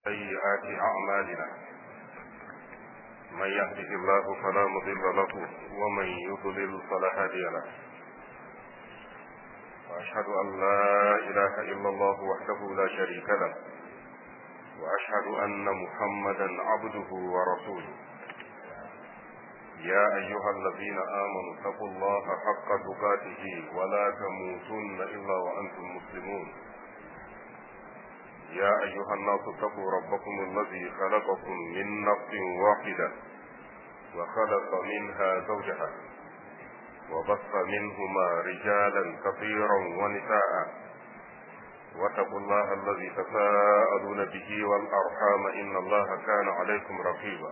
سيئات أعمالنا من يهده الله فلا مضل له ومن يضلل فلا هادي له وأشهد أن لا إله إلا الله وحده لا شريك له وأشهد أن محمدا عبده ورسوله يا أيها الذين آمنوا اتقوا الله حق تقاته ولا تموتن إلا وأنتم مسلمون يا أيها الناس اتقوا ربكم الذي خلقكم من نفس واحدة وخلق منها زوجها وبث منهما رجالا كثيرا ونساء واتقوا الله الذي تساءلون به والأرحام إن الله كان عليكم رقيبا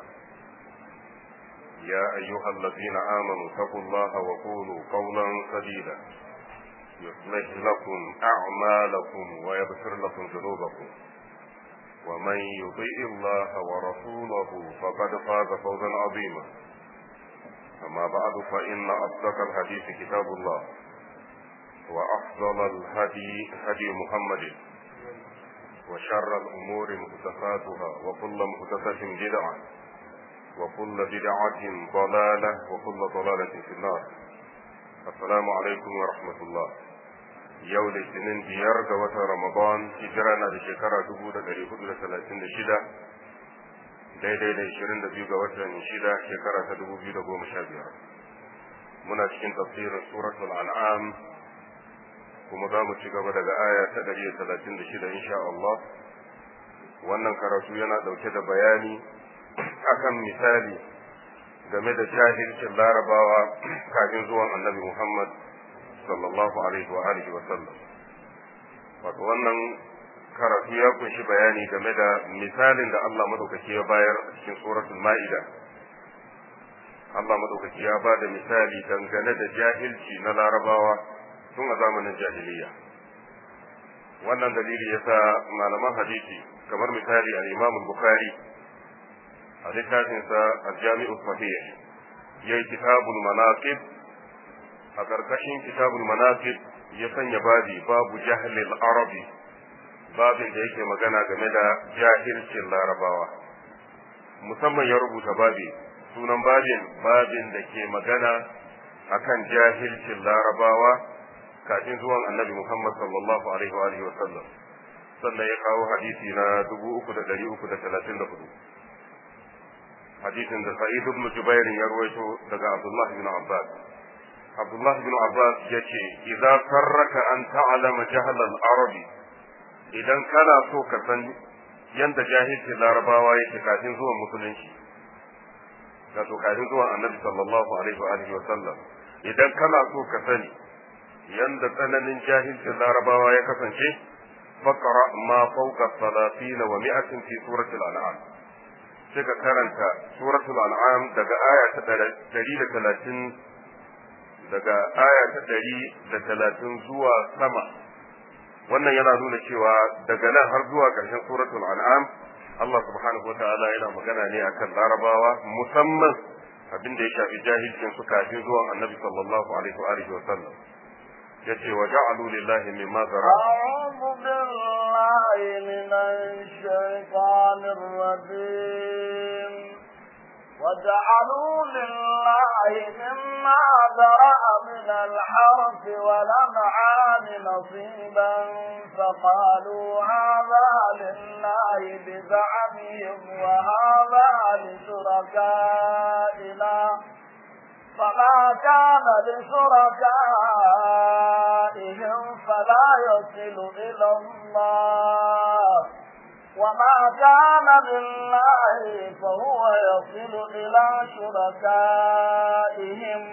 يا أيها الذين آمنوا اتقوا الله وقولوا قولا سديدا يصلح لكم أعمالكم ويغفر لكم ذنوبكم ومن يطيع الله ورسوله فقد فاز فوزا عظيما أما بعد فإن أصدق الحديث كتاب الله وأفضل الهدي هدي محمد وشر الأمور محدثاتها وكل محدثة بدعة وكل بدعة ضلالة وكل ضلالة في النار السلام عليكم ورحمة الله yau litinin biyar ga watan ramadan hijira na da shekara dubu da dari hudu da talatin da shida daidai da ishirin da biyu ga watan shida shekara ta dubu biyu da goma sha biyar muna cikin tafsirin suratul an'am kuma za mu ci gaba daga aya ta dari da talatin da shida insha Allah wannan karatu yana ɗauke da bayani akan misali game da jahilcin larabawa kafin zuwan annabi Muhammad sallallahu alaihi wa alihi wa sallam wato wannan karatu ya kunshi bayani game da misalin da Allah madaukaki ya bayar a cikin suratul ma'ida Allah madaukaki ya ba da misali dangane da jahilci na larabawa tun a zamanin jahiliya wannan dalili yasa malaman hadisi kamar misali al-Imam al-Bukhari a littafinsa al-Jami'u Sahih yayi kitabul manaqib a ƙarƙashin kitabul manaqib ya sanya babi babu jahlil arabi babin da yake magana game da jahilcin larabawa musamman ya rubuta babi sunan babin babin da ke magana akan jahilcin larabawa kafin zuwan annabi muhammad sallallahu alaihi wa alihi wasallam sannan ya kawo hadisi na 3334 hadisin da sa'id ibn jubair ya ruwaito daga abdullah ibn abbas Abdullah bin Abbas ya ce, "Iza sarraka an ta'alama jahalar Arabi, idan kana so ka san yadda jahilcin larabawa yake kafin zuwan musulunci, wato kafin zuwan annabi sallallahu alaihi wa sallam, idan kana so ka sani yadda tsananin jahilcin larabawa ya kasance, fakara ma fauka salatina wa mi'atin fi suratul an'am. Sai ka karanta suratul an'am daga aya ta ɗari da talatin daga aya ta ɗari da talatin zuwa sama wannan yana nuna cewa daga nan har zuwa ƙarshen suratul an'am Allah subhanahu wa ta'ala yana magana ne akan larabawa musamman abin da ya shafi jahilcin su kafin zuwan annabi sallallahu alaihi wa alihi wa sallam yace wa ja'alu lillahi mimma zara a'udhu billahi minash shaitanir rajim وجعلوا لله مما ذرأ من الحرث والأنعام نصيبا فقالوا هذا لله بزعمهم وهذا لشركائنا فما كان لشركائهم فلا يصل إلى الله وما كان لله فهو يصل إلى شركائهم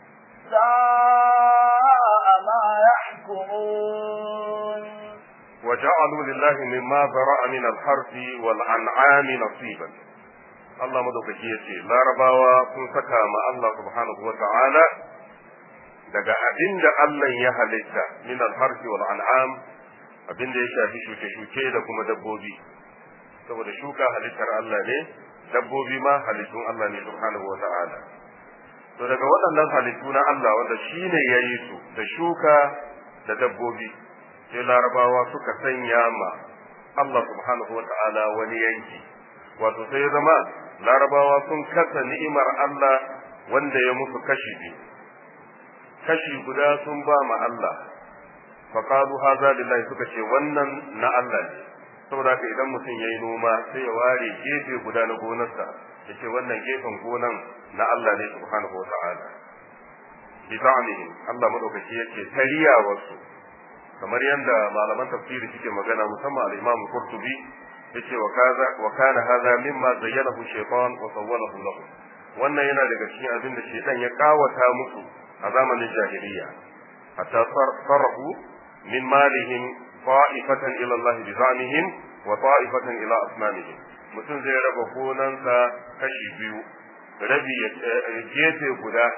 ساء ما يحكمون وجعلوا لله مما ذرأ من الحرث والأنعام نصيبا Allah madaukaki ya ce larabawa sun saka ma Allah subhanahu wa ta'ala daga abin da Allah ya halitta min al-harfi wal an'am abin da ya shafi shuke-shuke da kuma dabbobi saboda shuka halittar Allah ne dabbobi ma halittun Allah ne subhanahu wata'ala to daga waɗannan halittu na Allah wanda shi ne ya yi su da shuka da dabbobi sai larabawa suka sanya ma Allah subhanahu wa ta'ala wani yanki wato sai ya zama larabawa sun kasa ni'imar Allah wanda ya musu kashi biyu kashi guda sun ba ma Allah faqalu hadha lillahi suka ce wannan na Allah ne saboda haka idan mutum yayi noma sai ya ware gefe guda na gonarsa yace wannan gefen gonan na Allah ne subhanahu wa ta'ala bi za'mihim Allah madaukaki yace tariya wasu kamar yadda malaman tafsiri suke magana musamman al-Imam Qurtubi yace wa kaza wa kana hadha mimma zayyanahu shaytan wa sawwalahu lahu wannan yana daga cikin abin da shaytan ya kawata musu a zamanin jahiliya hatta sarrafu min malihim ta'ifatan ila Allah bi za'mihim wa ta'ifatan ila asnamihim mutum zai raba gonansa kashi biyu rabi gefe guda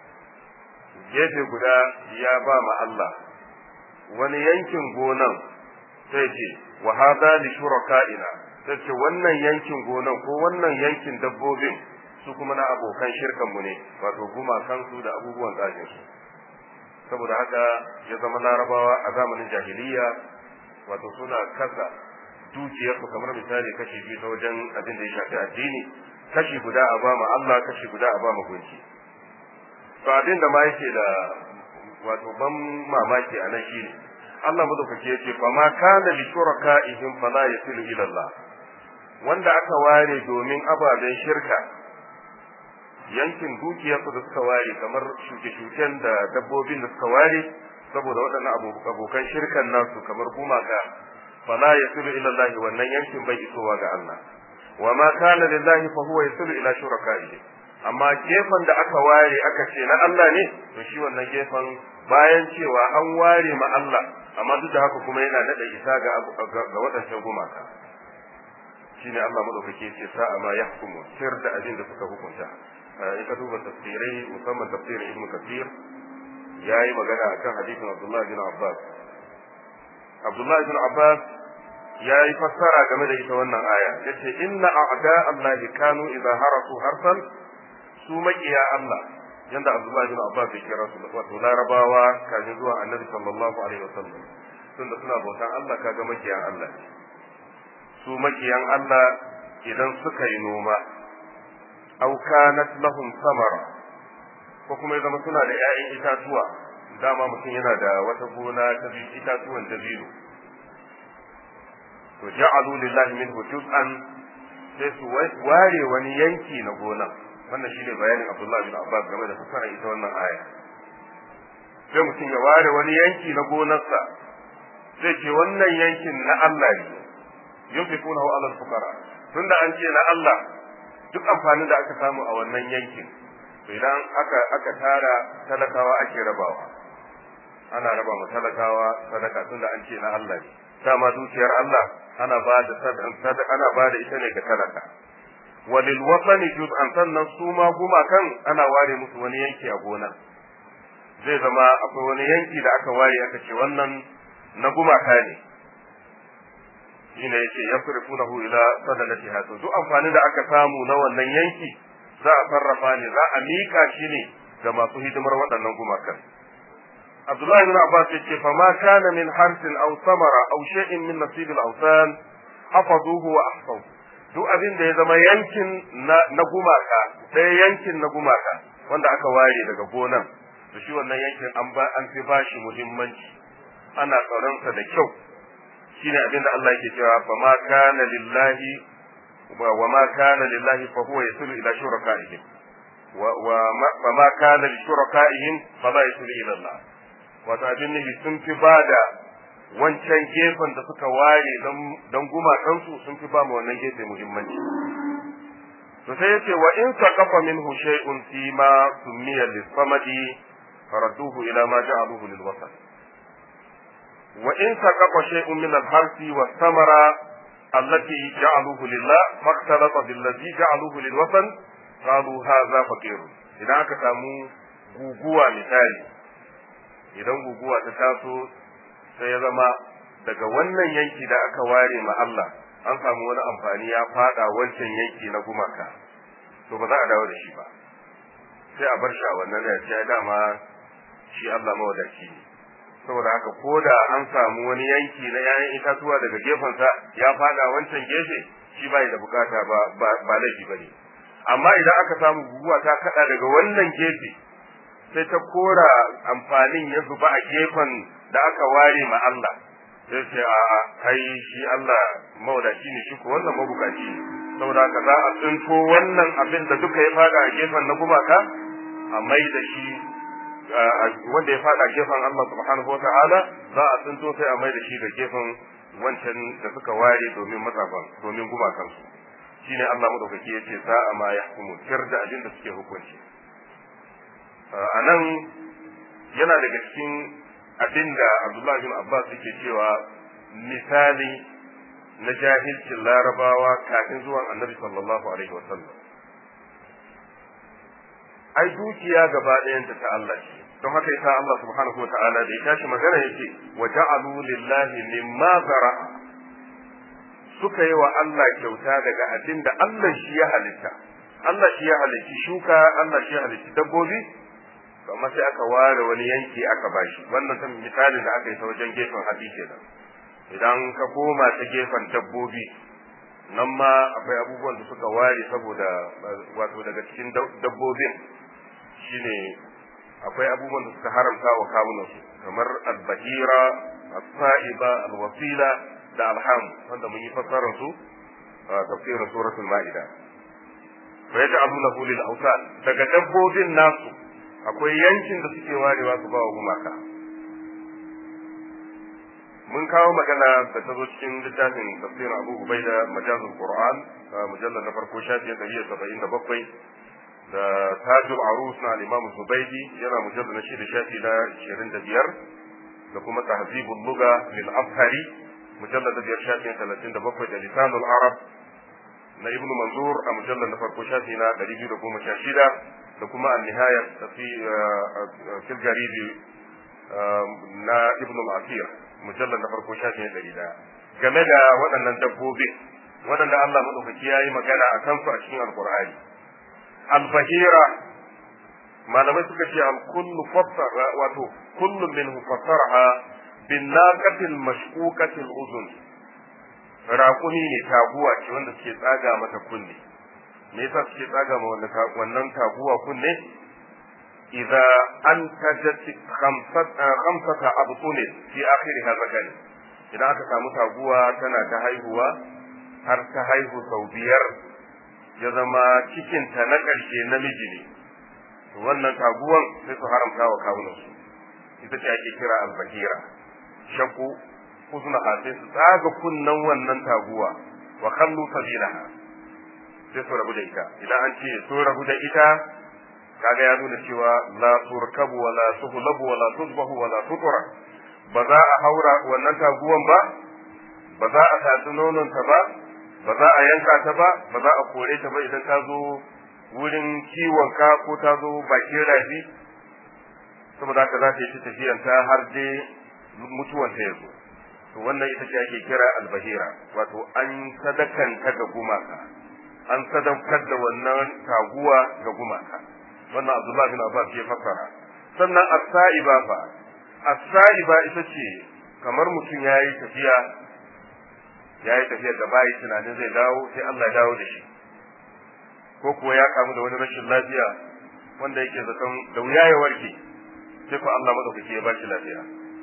gefe guda ya ba ma Allah wani yankin gonan sai ce wa hada li shuraka'ina sai ce wannan yankin gonan ko wannan yankin dabbobin su kuma na abokan shirkan mu ne wato gumakan su da abubuwan tsajin su saboda haka ya zama larabawa a zamanin jahiliya wato suna kasa dukiyarsu kamar misali kashi biyu ta wajen abin da ya shafi addini kashi guda a ba ma Allah kashi guda a ba ma gunki to abin da ma yake da wato ban mamaki a nan shine Allah madaukake yace fa ma kana li shuraka'ihim fala yasilu ila Allah wanda aka ware domin ababen shirka yankin dukiyarsu da suka ware kamar shuke-shuken da dabbobin da suka ware saboda waɗannan abokan shirkan nasu kamar gumaka fala yasilu ila Allah wannan yankin bai isowa ga Allah wa ma kana lillahi fa huwa yasilu ila shuraka'ihim amma gefen da aka ware aka ce na Allah ne to shi wannan gefen bayan cewa an ware ma Allah amma duk da haka kuma yana daɗa isa ga ga waɗancan gumaka shine Allah madaukake ce sa'a ma yahkumu sir da abin da suka hukunta in ka duba tafsirai musamman tafsirin Ibn Kathir yayi magana akan hadisin Abdullah bin Abbas Abdullah bin Abbas yayi fassara game da ita wannan aya yace inna a'da Allah kanu idza harasu harsan su makiya Allah yanda Abdullah bin Abbas ya kira su wato Larabawa kafin zuwa Annabi sallallahu alaihi wasallam tunda suna bautan Allah kaga makiyan Allah su makiyan Allah idan suka yi noma aw kanat lahum samara ko kuma ya zama suna da ƴaƴan itatuwa dama mutum yana da wata gona ta itatuwan dabino to ja'alu lillahi minhu juz'an sai su ware wani yanki na gonan wannan shine bayanin Abdullah bin Abbas game da fasarar ita wannan aya sai mutum ya ware wani yanki na gonarsa zai ce wannan yankin na Allah ne yunfiqunahu ala al-fuqara tunda an ce na Allah duk amfanin da aka samu a wannan yankin to idan aka aka tara talakawa ake rabawa ana raba ma talakawa sadaka tunda an ce na Allah ne dama dukiyar Allah ana ba da sadaka ana ba da ita ne ga talaka walil wasani juz'an sannan su ma gumakan ana ware musu wani yanki a gona zai zama akwai wani yanki da aka ware aka ce wannan na gumaka ne shine yace yasrifunahu ila sadaqati hatu duk amfanin da aka samu na wannan yanki za a sarrafa ne za a mika shi ne ga masu hidimar waɗannan gumakan Abdullahi ibn Abbas yace fa ma kana min harsin aw samara aw shay'in min nasib al-awsan hafazuhu wa ahfazu duk abin da ya zama yankin na gumaka ɗaya yankin na gumaka wanda aka ware daga gonan to shi wannan yankin an ba an fi bashi muhimmanci ana tsaronsa da kyau shine abin da Allah yake cewa fa ma kana lillahi wa ma kana lillahi fa huwa yasulu ila shurakaihim wa wa ma kana li shurakaihim fa la yasulu ila Allah wato abin ne sun fi bada wancan gefen da suka ware don gumakansu sun fi ba mu wannan gefe muhimmanci to sai yace wa in saqafa minhu shay'un fi ma sumiya lis-samadi faradduhu ila ma ja'aluhu lil-wasal wa in saqafa shay'un min al-harsi was-samara allati ja'aluhu lillah faqtalata bil-ladhi ja'aluhu lil-wasal qalu hadha faqir idan aka samu guguwa misali idan guguwa ta taso sai ya zama daga wannan yanki da aka ware ma Allah an samu wani amfani ya fada wancan yanki na gumaka to ba za a dawo da shi ba sai a bar shi a wannan da ya dama shi Allah mawadaci ne saboda haka ko da an samu wani yanki na 'ya'yan itatuwa daga gefensa ya fada wancan gefe shi bai da bukata ba ba laifi ba ne amma idan aka samu guguwa ta kada daga wannan gefe sai ta kora amfanin ya zuba a gefen da aka ware ma Allah sai ce a a kai shi Allah mawadaci ne shi ko wannan mabukaci ne saboda haka za a tsinto wannan abin da duka ya fada a gefen na gumaka a mai da shi wanda ya fada gefen Allah subhanahu wa ta'ala za a tsinto sai a mai da shi ga gefen wancan da suka ware domin mazafan domin gumakansu shine Allah madaukaki yace sa'a ma yahkumu tir da abin da suke hukunci a nan yana daga cikin abin da Abdullahi bin Abbas yake cewa misali na jahilcin larabawa kafin zuwan annabi sallallahu alaihi wasallam ai dukiya gaba ɗayanta ta Allah ce don haka yasa Allah subhanahu wa ta'ala da ya tashi magana yake wa ja'alu lillahi mimma zara'a suka yi wa Allah kyauta daga abin da Allah shi ya halitta Allah shi ya halitta shuka Allah shi ya halitta dabbobi amma sai aka ware wani yanki aka bashi wannan ta misalin da aka yi ta wajen gefen hatsi kenan idan ka koma ta gefen dabbobi nan ma akwai abubuwan da suka ware saboda wato daga cikin dabbobin shine akwai abubuwan da suka haramta wa kawunansu kamar albahira as-sa'iba al-wasila da alham wanda mun yi fassarar su a tafsirin suratul ma'ida fa yaj'alunahu lil awsan daga dabbobin nasu akwai yankin da suke warewa su ba wa gumaka mun kawo magana da ta zo cikin littafin tafsirin Abu Ubaida majazul Qur'an mujallal na farko shafi 177 da Tajul Arus na Imam Zubaydi yana mujallal na shida shafi na 25 da kuma Tahzibul Lugha lil Afhari mujallal na biyar shafi 37 da Lisanul Arab na Ibn Manzur a mujallal na farko shafi na 216 da kuma An-Nihaya fi fil Garibi na Ibn al-Asir mujallar na farko shafi na ɗari ɗaya game da waɗannan dabbobi waɗanda Allah maɗaukaki ya yi magana a kansu a cikin alƙur'ani albahira malamai suka ce al-kullu fassara wato kullu minhu fassaraha bin naqatil mashquqatil uzun raƙumi ne taguwa ce wanda suke tsaga mata kunne me yasa suke tsaga ma wannan taguwa kunne إذا أنتجت خمسة خمسة أبطون في آخرها ذكر إذا aka samu taguwa tana ta haihuwa har ta haihu sau biyar ya zama cikinta na ƙarshe namiji ne wannan taguwan sai su haramta wa kawunansu ita ce ake kira albahira shakku husna sai su tsaga kunnan wannan taguwa wa kallu sabilaha sai su rabu da ita idan an ce su rabu da ita kaga ya nuna cewa la turkabu wala tuhlabu wala tusbahu wala tutura ba za a haura wannan taguwan ba ba za a tatsi nonon ta ba ba za a yanka ta ba ba za a kore ta ba idan ta zo wurin kiwon ka ko ta zo bakin rafi saboda haka za ta yi tafiyan ta har dai mutuwan ta yazo to wannan ita ce ake kira albahira wato an sadakanta ga gumaka an sadaukar da wannan taguwa ga gumaka wannan Abdullah bin Abbas ya fassara sannan as-sa'iba fa as-sa'iba ita ce kamar mutum yayi tafiya yayi tafiya da bai tunanin zai dawo sai Allah ya dawo da shi ko kuwa ya kamu da wani rashin lafiya wanda yake zaton da wuya ya warke sai ko Allah madaukaki ya bashi lafiya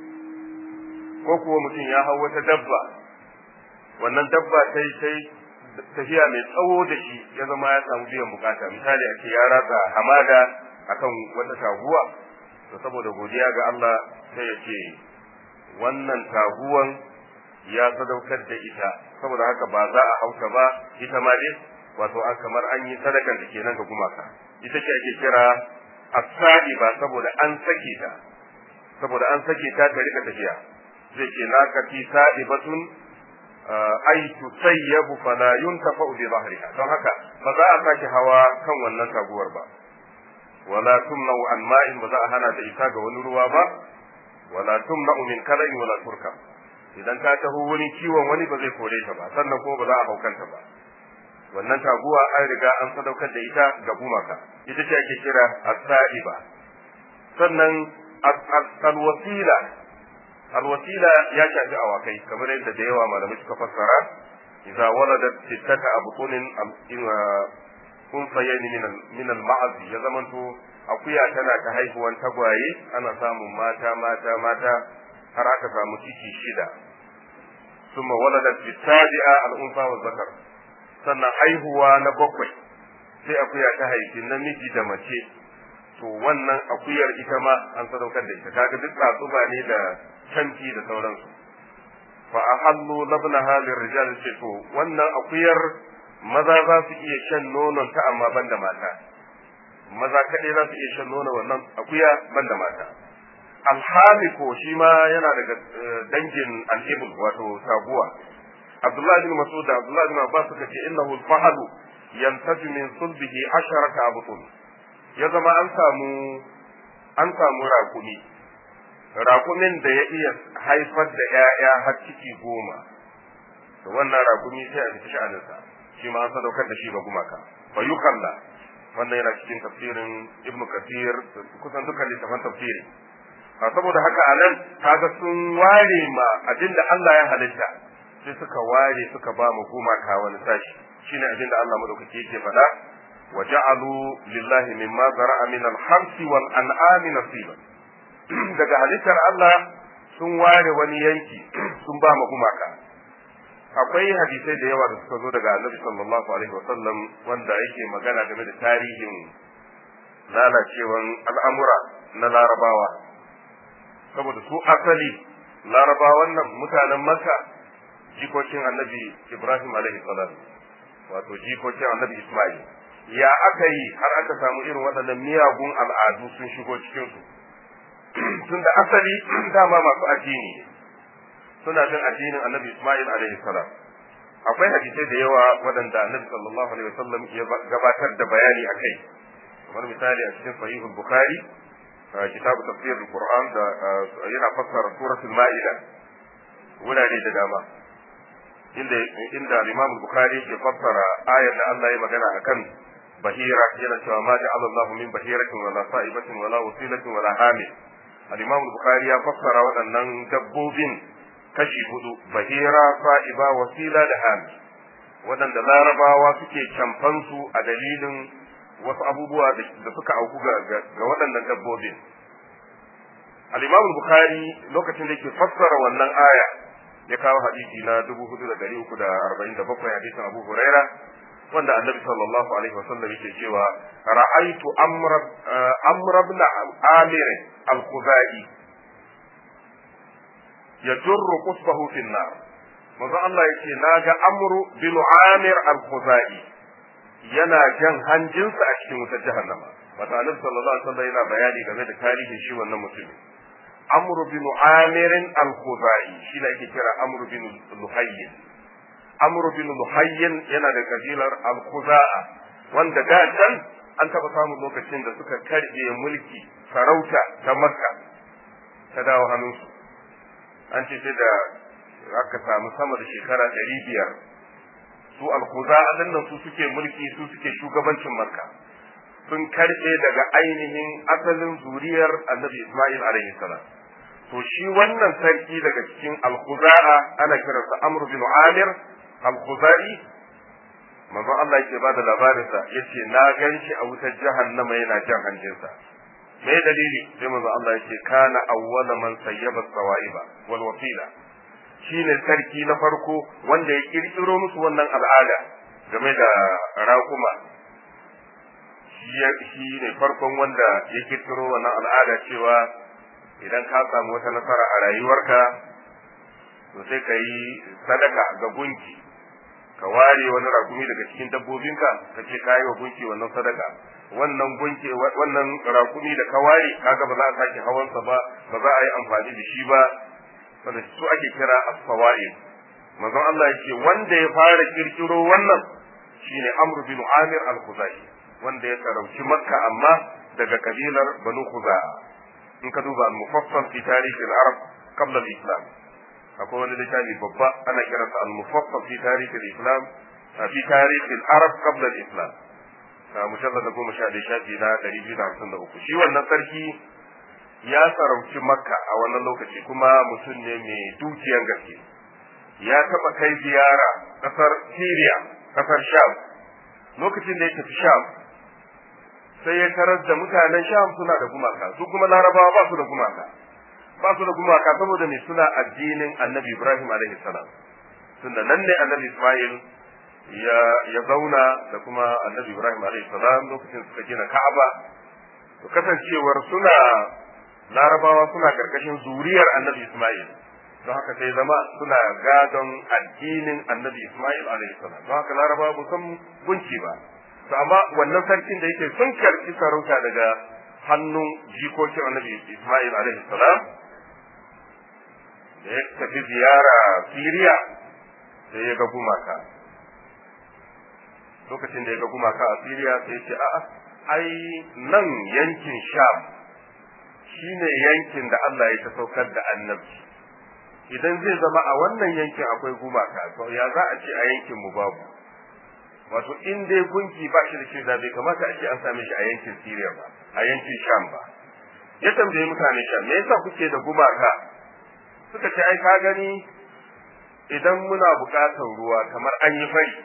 ko kuwa mutum ya hau wata dabba wannan dabba sai sai tafiya mai tsawo da shi ya zama ya samu biyan bukata misali a ce ya ratsa hamada akan wata taguwa to saboda godiya ga Allah sai ya ce wannan taguwan ya sadaukar da ita saboda haka ba za a hauta ba ita ma dai wato an kamar an yi sadakan da kenan ga gumaka ita ce ake kira asali ba saboda an sake ta saboda an sake ta ta rika tafiya zai ce na kati sa'ibatun ai tusayyabu fala yuntafa bi dhahriha don haka ba za a sake hawa kan wannan taguwar ba wala tumna'u an ma'in ba za a hana da ita ga wani ruwa ba wala tumna'u min kala'in wala turka idan ka taho wani kiwon wani ba zai kore ta ba sannan kuma ba za a haukanta ba wannan taguwa an riga an sadaukar da ita ga gumaka ita ce ake kira as-sa'iba sannan al-wasila alwasila ya shafi awakai kamar yadda da yawa malamai suka fassara idza waladat sittata abtunin unsayayn min min al-ma'az ya zamanto akuya tana ta haihuwan tagwaye ana samun mata mata mata har aka samu ciki shida ثم ولدت في السابعة الأنثى والذكر sannan haihuwa na bakwai sai akuya ta haifi namiji da mace to wannan akuyar ita ma an sadaukar da ita kaga duk tsatsuba ne da canci da sauransu fa ahallu labnaha lirrijal ce to wannan akuyar maza za su iya shan nonon ta amma banda mata maza kaɗai za su iya shan nonon wannan akuya banda mata alhamiko shi ma yana daga dangin al'ibul wato taguwa abdullahi bin masud da abdullahi bin abbas suka ce innahu al-fahlu yantaju min sulbihi asharata abutun ya zama an samu an samu rakumi rakumin da ya iya haifar da ƴaƴa har ciki goma to wannan rakumi sai a cikin sha'aninsa shi ma an sadaukar da shi ga gumaka fa yukalla wannan yana cikin tafsirin ibnu kathir kusan dukkan littafan tafsiri saboda haka a nan kaga sun ware ma abinda Allah ya halitta sai suka ware suka ba mu gumaka wani sashi shine abinda Allah madaukake yake faɗa wa ja'alu lillahi mimma zara'a min al-harsi wal an'ami nasiban daga halittar Allah sun ware wani yanki sun ba mu gumaka akwai hadisai da yawa da suka zo daga Annabi sallallahu alaihi wasallam wanda yake magana game da tarihin lalacewan al'amura na larabawa saboda su asali larabawan nan mutanen maka jikokin annabi ibrahim alaihi salam wato jikokin annabi ismail ya aka yi har aka samu irin waɗannan miyagun al'adu sun shigo cikinsu tun da asali dama masu addini suna bin addinin annabi ismail alaihi salam akwai hadisai da yawa waɗanda annabi sallallahu alaihi wasallam ya gabatar da bayani akai kamar misali a cikin sahihul bukhari kitabu tafsir al-Qur'an da yana fassara suratul Ma'ida wurare da dama inda inda Imam Bukhari ke fassara ayar da Allah ya magana akan bahira yana cewa ma ja'ala Allah min bahiratin wala sa'ibatin wala wasilatin wala hamil al-Imam Bukhari ya fassara waɗannan dabbobin kashi hudu bahira sa'iba wasila da hamil waɗanda larabawa suke camfan su a dalilin wasu abubuwa da suka auku ga waɗannan dabbobin. Al-Imam Bukhari lokacin da yake fassara wannan aya ya kawo hadisi na 4347 hadisin Abu Huraira wanda Annabi sallallahu alaihi wasallam yake cewa ra'aitu amra amra ibn Amir al-Khuzai yajurru qusbahu fi an-nar manzo Allah yake naga Amru bin Amir al-Khuzai yana jan hanjinsa a cikin wutar jahannama wata annabi sallallahu alaihi wasallam yana bayani game da tarihin shi wannan mutumin amr bin amir al-khuzai shi da ake kira amr bin luhayyin amr bin luhayyin yana da kabilar al-khuza'a wanda da can an taba samun lokacin da suka karbe mulki sarauta ta makka ta dawo hannunsu an ce sai da aka samu sama da shekara ɗari biyar su alkuza nan su suke mulki su suke shugabancin makka sun karɓe daga ainihin asalin zuriyar annabi isma'il alaihi salam to shi wannan sarki daga cikin alkuza'a ana kiransa amr bin amir alkuzai manzo Allah yake bada labarinsa yace na gan shi a wutar jahannama yana jan hanjinsa me dalili sai manzo Allah yake kana awwala man sayyaba sawaiba wal wasila shine sarki na farko wanda ya kirkiro musu wannan al'ada game da raƙuma shi ne farkon wanda ya kirkiro wannan al'ada cewa idan ka samu wata nasara a rayuwarka to sai ka yi sadaka ga gunki ka ware wani raƙumi daga cikin dabbobinka ka ce ka yi wa gunki wannan sadaka wannan gunki wannan raƙumi da ka ware kaga ba za a sake hawansa ba ba za a yi amfani da shi ba wanda su ake kira as-sawa'id manzon Allah yake wanda ya fara kirkiro wannan shine Amr bin Amir al-Khuzai wanda ya sarauci Makka amma daga kabilar Banu Khuza'a in ka duba al-mufassal fi tarikh al-arab qabla al-islam akwai wani littafi babba ana kiransa al-mufassal fi tarikh al-islam fi tarikh al-arab qabla al-islam mujallad goma sha ɗaya shafi na ɗari biyu da hamsin da uku shi wannan sarki ya sarauci makka a wannan lokaci kuma mutum ne mai dukiyan gaske ya taɓa kai ziyara ƙasar syria ƙasar sham lokacin da ya tafi sham sai ya tarar da mutanen sham suna da gumaka su kuma larabawa ba su da gumaka ba su da gumaka saboda me suna addinin annabi ibrahim alaihi salam tunda nan ne annabi ismail ya ya zauna da kuma annabi ibrahim alaihi salam lokacin suka gina ka'aba to kasancewar suna larabawa suna karkashin zuriyar annabi ismail don haka sai zama suna gadon addinin annabi ismail alaihi salam don haka larabawa ba san gunki ba to amma wannan sarkin da yake sun karɓi sarauta daga hannun jikokin annabi Ismail alaihi salam da ya tafi ziyara Siriya sai ya ga gumaka lokacin da ya ga gumaka a Siriya sai ya ce a'a ai nan yankin Sham shine yankin da Allah ya ta saukar da annabi idan zai zama a wannan yankin akwai gumaka to ya za a ce a yankin mu babu wato in dai gunki ba shi da shi da bai kamata a ce an same shi a yankin Syria ba a yankin Sham ba ya tambaye mutane Sham me yasa kuke da gumaka suka ce ai ka gani idan muna buƙatar ruwa kamar an yi fari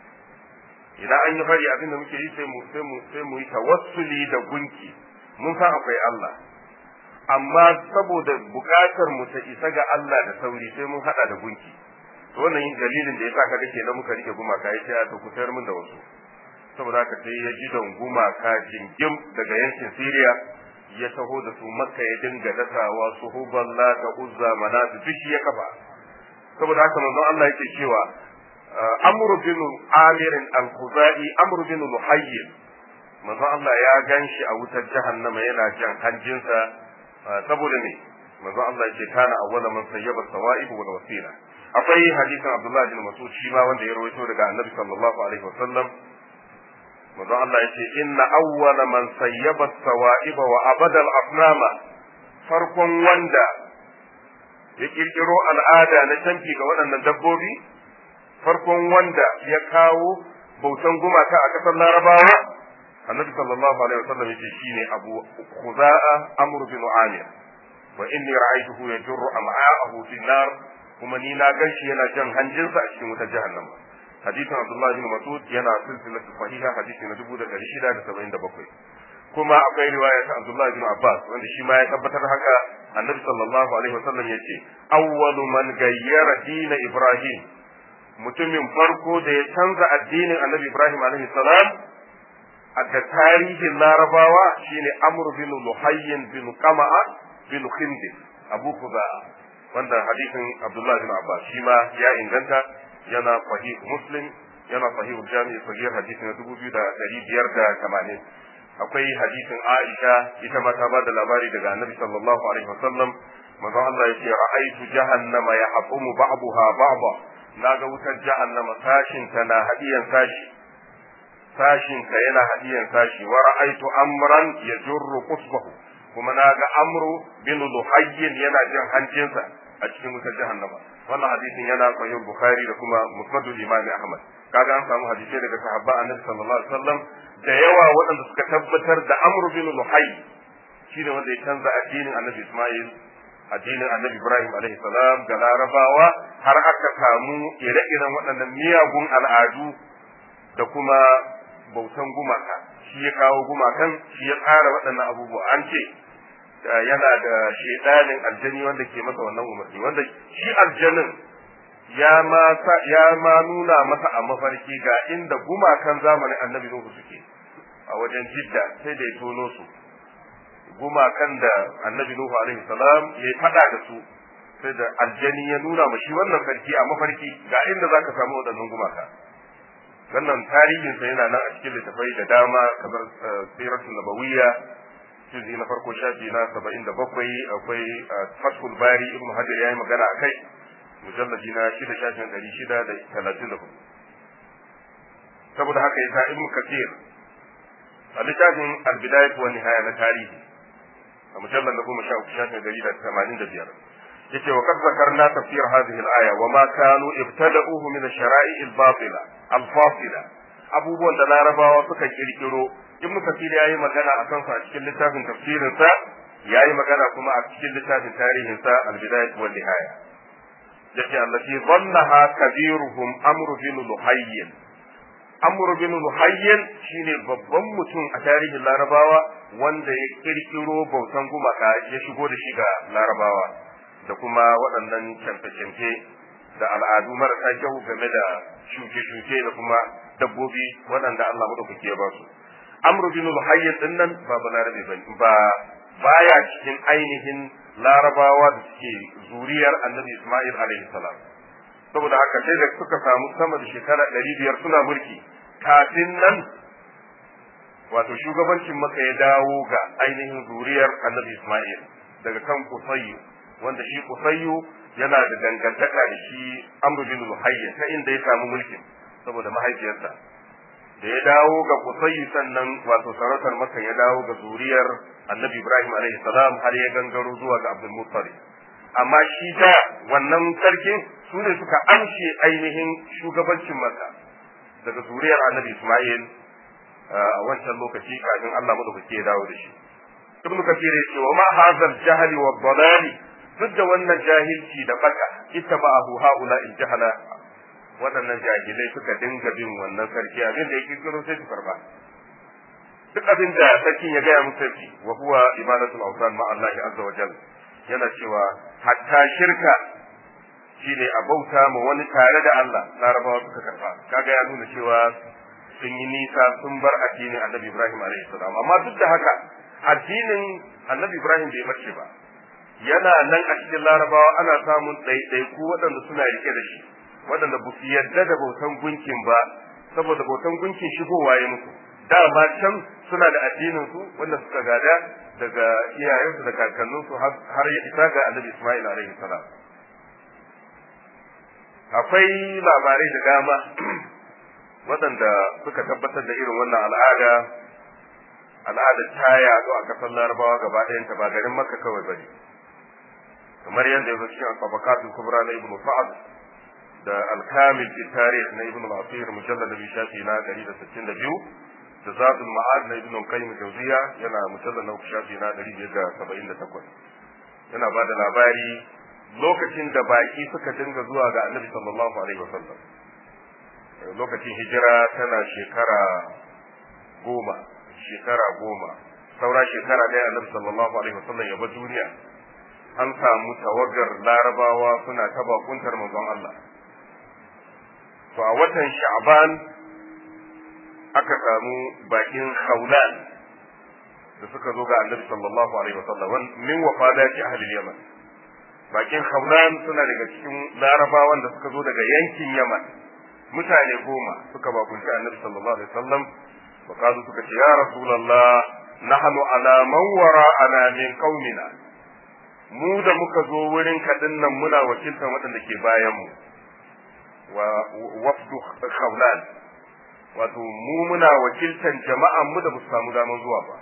idan an yi fari abinda muke yi sai mu sai mu sai mu yi tawassuli da gunki mun san akwai Allah amma saboda buƙatar mu ta isa ga Allah da sauri sai mun hada da gunki to wannan dalilin da yasa kaga kenan muka rike gumaka ya ce to ku tayar min da wasu saboda haka sai ya ji don gumaka jingim daga yankin Syria ya taho da su Makka ya dinga dasawa su huballa da uzza manatu duk ya kafa saboda haka manzon Allah yake cewa Amr bin Amir al-Khuzai Amr bin Luhayy manzon Allah ya ganshi a wutar jahannama yana jan hanjinsa saboda ne manzon Allah yake kana awwala man sayyaba sawa'ib wal wasila akwai hadisin Abdullah bin Mas'ud shi ma wanda ya rawaito daga Annabi sallallahu alaihi wasallam manzo Allah yace inna awwala man sayyaba sawa'iba wa abada al-asnama farkon wanda ya kirkiro al'ada na canfi ga waɗannan dabbobi farkon wanda ya kawo bautan gumaka a ƙasar Larabawa Annabi sallallahu alaihi wasallam yace shine Abu Khuza'a Amr bin Amir wa inni ra'aytuhu yajurru am'a'ahu fi nar kuma ni na gan shi yana jan hanjinsa a cikin wutar jahannama hadisin abdullahi bin mas'ud yana silsilatu sahiha hadisi na dubu da ɗari shida da saba'in da bakwai kuma akwai riwaya ta abdullahi bin abbas wanda shi ma ya tabbatar haka annabi sallallahu alaihi wasallam ya ce awwalu man gayyara dina ibrahim mutumin farko da ya canza addinin annabi ibrahim alaihi salam a da tarihin larabawa shine amr bin luhayyin bin qama'a bin khindis abu khuza'a wanda hadisin Abdullah bin Abbas shi ma ya inganta yana sahih Muslim yana sahih Jami' sahih hadisi na 2580 akwai hadisin Aisha ita ma ta bada labari daga Annabi sallallahu alaihi wasallam manzo Allah yace ra'aytu jahannama yahqumu ba'daha ba'da naga wutar jahannama sashin ta na hadiyan sashi sashin ka yana hadiyan sashi wa ra'aytu amran yajurru qusbahu kuma naga amru bin luhayyin yana jin hancinsa a cikin wutar jahannama wannan hadisin yana sahih bukhari da kuma musnadul imam ahmad kaga an samu hadisai daga sahabba annabi sallallahu alaihi wasallam da yawa waɗanda suka tabbatar da amru bin luhay shine wanda ya canza addinin annabi isma'il addinin annabi ibrahim alaihi salam ga larabawa har aka samu ire-iren waɗannan miyagun al'adu da kuma bautan gumaka shi ya kawo gumakan shi ya tsara waɗannan abubuwa an ce yana da shedanin aljani wanda ke masa wannan umarni wanda shi aljanin ya ma ya ma nuna masa a mafarki ga inda gumakan zamanin annabi Nuhu suke a wajen Jidda sai da ya tono su gumakan da annabi Nuhu alaihi salam ya yi fada da su sai da aljani ya nuna ma shi wannan sarki a mafarki ga inda zaka samu waɗannan gumaka wannan tarihinsa yana nan a cikin littafai da dama kamar siratul nabawiyya juzi na farko shafi na saba'in da bakwai akwai fathul bari ibn hajar ya yi magana a kai mujallaji na shida shafin ɗari shida da talatin da hudu saboda haka yasa ibn kathir a littafin albidayat wa nihaya na tarihi a mujallar da goma sha uku shafin ɗari da tamanin da biyar yace wa qad zakarna tafsir hadhihi al-aya wa ma kanu ibtada'uhu min ash-shara'i al-batila al-fasila abubuwan da larabawa suka kirkiro ibnu kasir yayi magana akan sa a cikin littafin tafsirin sa yayi magana kuma a cikin littafin tarihin sa al-bidayah wal nihaya yace allati dhallaha kabiruhum amr bin luhayy amr bin luhayy shine babban mutum a tarihin larabawa wanda ya kirkiro bautan gumaka ya shigo da shi ga larabawa da kuma waɗannan canfe-canfe da al'adu marasa kyau game da shuke-shuke da kuma dabbobi waɗanda Allah madaukaki ya ba su amr bin luhayy din nan ba balarabe ba baya cikin ainihin larabawa da suke zuriyar annabi Ismail alaihi salam saboda haka sai da suka samu sama da shekara ɗari biyar suna mulki kafin nan wato shugabancin maka ya dawo ga ainihin zuriyar annabi Ismail daga kan Kusayyu wanda shi Kusayyu yana da dangantaka da shi Amr bin Luhayy ta inda ya samu mulkin saboda mahaifiyarsa da ya dawo ga Kusayyu sannan wato sarautar maka ya dawo ga zuriyar annabi Ibrahim alaihi salam har ya gangaro zuwa ga Abdul Muttalib amma shi da wannan sarkin su ne suka amshe ainihin shugabancin maka daga zuriyar annabi Ismail a wancan lokaci kafin Allah madaukake ya dawo da shi ibn kathir yace wa ma hadha al-jahl wa dalali duk da wannan jahilci da baka ittaba'ahu haula al-jahala waɗannan jahilai suka dinga bin wannan sarki abin da yake kiro sai su karba duk abin da sarkin ya gaya musu sarki wa huwa ibadatul awsan ma Allah azza wa jalla yana cewa hatta shirka shine a bauta ma wani tare da Allah larabawa suka karba kaga ya nuna cewa sun yi nisa sun bar addinin annabi Ibrahim alaihi salam amma duk da haka addinin annabi Ibrahim bai bace ba yana nan a cikin larabawa ana samun ɗaiɗaiku waɗanda suna rike da shi waɗanda ba su yarda da bautan gunkin ba saboda bautan gunkin shigowa ya musu dama can suna da addinin su wanda suka gada daga iyayensu da kakanninsu har ya isa ga annabi Ismail alaihi salam akwai labarai da dama waɗanda suka tabbatar da irin wannan al'ada al'adar ta yaɗu a ƙasar larabawa gaba ɗayanta ba garin makka kawai bane kamar yadda ya zo cikin tabakatul kubra na ibnu sa'ad da al-kamil fi tarikh na ibnu al-asir mujallad bi shafi na 162 da zadul ma'ad na ibnu qayyim jawziya yana mujallad na shafi na 578 yana ba da labari lokacin da baki suka dinga zuwa ga annabi sallallahu alaihi wasallam lokacin hijira tana shekara goma shekara goma saura shekara ɗaya annabi sallallahu alaihi wasallam ya bar duniya an samu tawagar larabawa suna ta bakuntar manzon Allah to a watan sha'ban aka samu bakin khawlan da suka zo ga annabi sallallahu alaihi wasallam min wafadati ahli yaman bakin khawlan suna daga cikin larabawan da suka zo daga yankin yaman mutane goma suka bakunci annabi sallallahu alaihi wasallam wa kazu suka ce ya rasulullah nahnu ala man wara'ana min qaumina mu da muka zo wurin kadin nan muna wakiltar waɗanda ke bayan mu wa wafdu khawlan wato mu muna wakiltan jama'an mu da ba su samu daman zuwa ba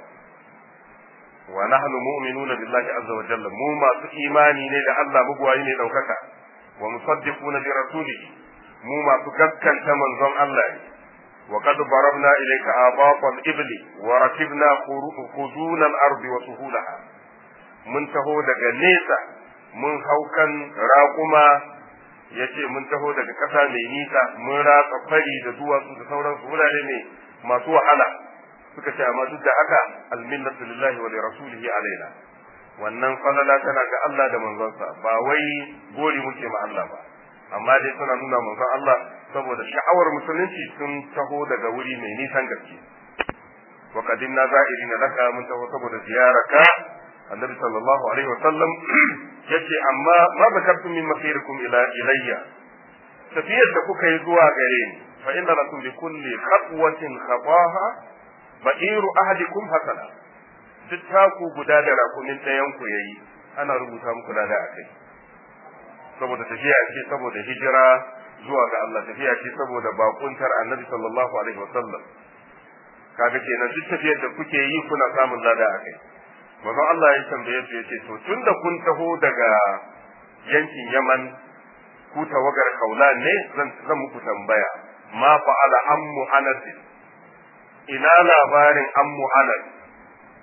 wa nahnu mu'minuna billahi azza wa jalla mu masu imani ne da Allah mugwayi ne daukaka wa musaddiquna bi rasulihi mu masu gaskanta manzon Allah ne wa qad barabna ilayka abaqal ibli wa rakibna khuzuna al-ardi wa suhulaha mun taho daga nesa mun haukan raƙuma yace mun taho daga ƙasa mai nisa mun ratsa fari da duwatsu da sauransu wurare ne masu wahala suka ce amma duk da haka alminnatu lillahi wa li rasulihi alaina wannan falala tana ga Allah da manzonsa ba wai gori muke ma Allah ba amma dai suna nuna manzon Allah saboda sha'awar musulunci sun taho daga wuri mai nisan gaske wa qadimna za'irina laka mun taho saboda ziyaraka annabi sallallahu alaihi wa sallam yace amma ma zakartum min masirikum ila ilayya tafiyar da kuka yi zuwa gare ni fa inna lakum bi kulli khatwatin khataha ba'iru ahadikum hasana duk taku guda da rakumin ɗayan ku yayi ana rubuta muku da akai saboda tafiya ce saboda hijira zuwa ga Allah tafiya ce saboda bakuntar annabi sallallahu alaihi wasallam kaga kenan duk tafiyar da kuke yi kuna samun lada akai manzon Allah ya tambaye su yace to tunda kun taho daga yankin Yaman ku tawagar Kaulan ne zan zan muku tambaya ma fa'ala ammu Anas ina labarin ammu Anas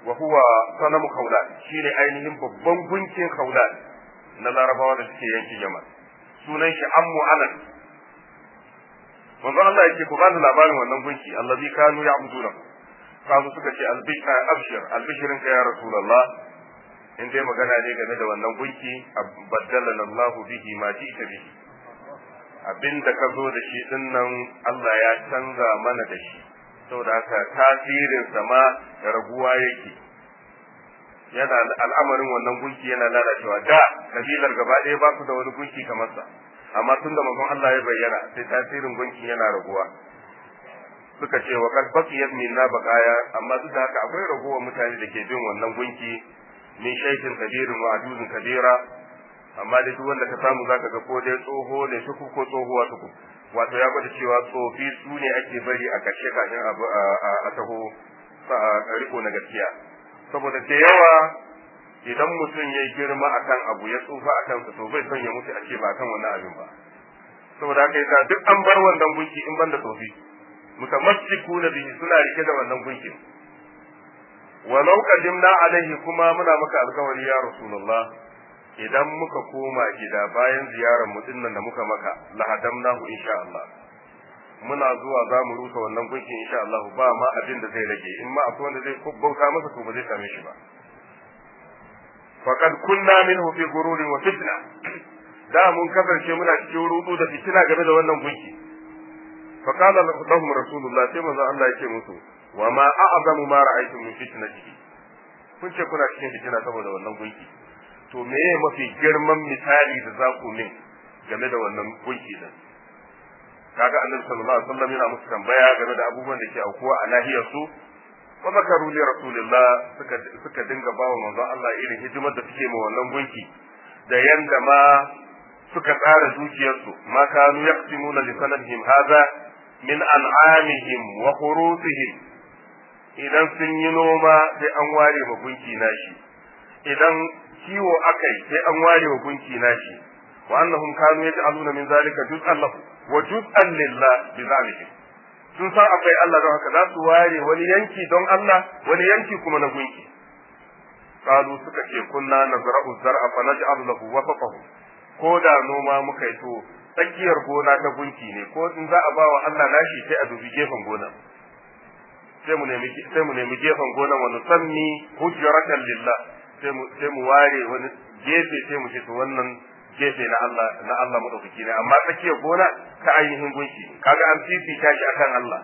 wa huwa sanamu khawlan shine ainihin babban gunkin khawlan na larabawa da suke yankin yaman sunan shi ammu anan manzo Allah yake ku bani labarin wannan gunki allazi kanu ya'buduna kazu suka ce albishir albishirin ka ya rasulullah in dai magana ne game da wannan gunki baddalana Allahu bihi ma ji'ta bihi abinda ka zo da shi din nan Allah ya canza mana da shi saboda haka tasirin sama raguwa yake yana al'amarin wannan gunki yana lalacewa da kabilar gaba ɗaya ba su da wani gunki kamar sa amma tunda manzon Allah ya bayyana sai tasirin gunki yana raguwa suka ce wa kad baqiyat minna baqaya amma duk da haka akwai raguwar mutane da ke bin wannan gunki min shaykin kabirin wa ajuzin kabira amma da duk wanda ka samu zaka ga ko dai tsoho ne tuku ko tsohuwa tuku wato ya gwada cewa tsofi su ne ake bari a ƙarshe kafin abu a taho a riko na gaskiya saboda da yawa idan mutum ya girma akan abu ya tsufa akan sa to bai son ya mutu a ce ba akan wannan abin ba saboda haka yasa duk an bar wannan gunki in banda tsofi mutamassikuna bihi suna rike da wannan gunkin walau qadimna alaihi kuma muna maka alkawari ya rasulullah idan muka koma gida bayan ziyarar mu dinnan da muka maka lahadamnahu insha Allah muna zuwa za mu rusa wannan gunkin insha Allah ba ma abin da zai rage in ma akwai wanda zai bauta masa to ba zai same shi ba faqad kunna minhu fi gururin wa fitna da mun kasance muna cikin rudu da fitina game da wannan gunki faqala lahum rasulullah sai manzo Allah yake musu wa ma a'zamu ma ra'aytum min fitnatihi kun ce kuna cikin fitina saboda wannan gunki to meye mafi girman misali da za ku min game da wannan gunki din kaga annabi sallallahu alaihi wasallam yana musu tambaya game da abubuwan da ke aukuwa a nahiyar su wa zakaru li rasulillah suka suka dinga bawa manzon Allah irin hidimar da suke ma wannan gunki da yanda ma suka tsara dukiyarsu ma kanu yaqsimuna li sanadihim hadha min an'amihim wa khurusihim idan sun yi noma sai an ware ma gunki nashi idan kiwo akai sai an ware wa gunki nashi wa annahum kanu yaj'aluna min zalika juz'an lahu wa juz'an lillah bi zalika sun san akwai Allah don haka za su ware wani yanki don Allah wani yanki kuma na gunki qalu suka ce kunna nazra'u zar'a fa naj'al lahu wasaqahu ko da noma muka yi to tsakiyar gona ta gunki ne ko in za a ba wa Allah nashi sai a dubi gefen gona sai mu nemi sai mu nemi gefen gona wa nusanni hujratan lillah sai mu sai mu ware wani gefe sai mu ce to wannan gefe na Allah na Allah madaukaki ne amma tsakiyar gona ta ainihin gunki kaga an fifita shi akan Allah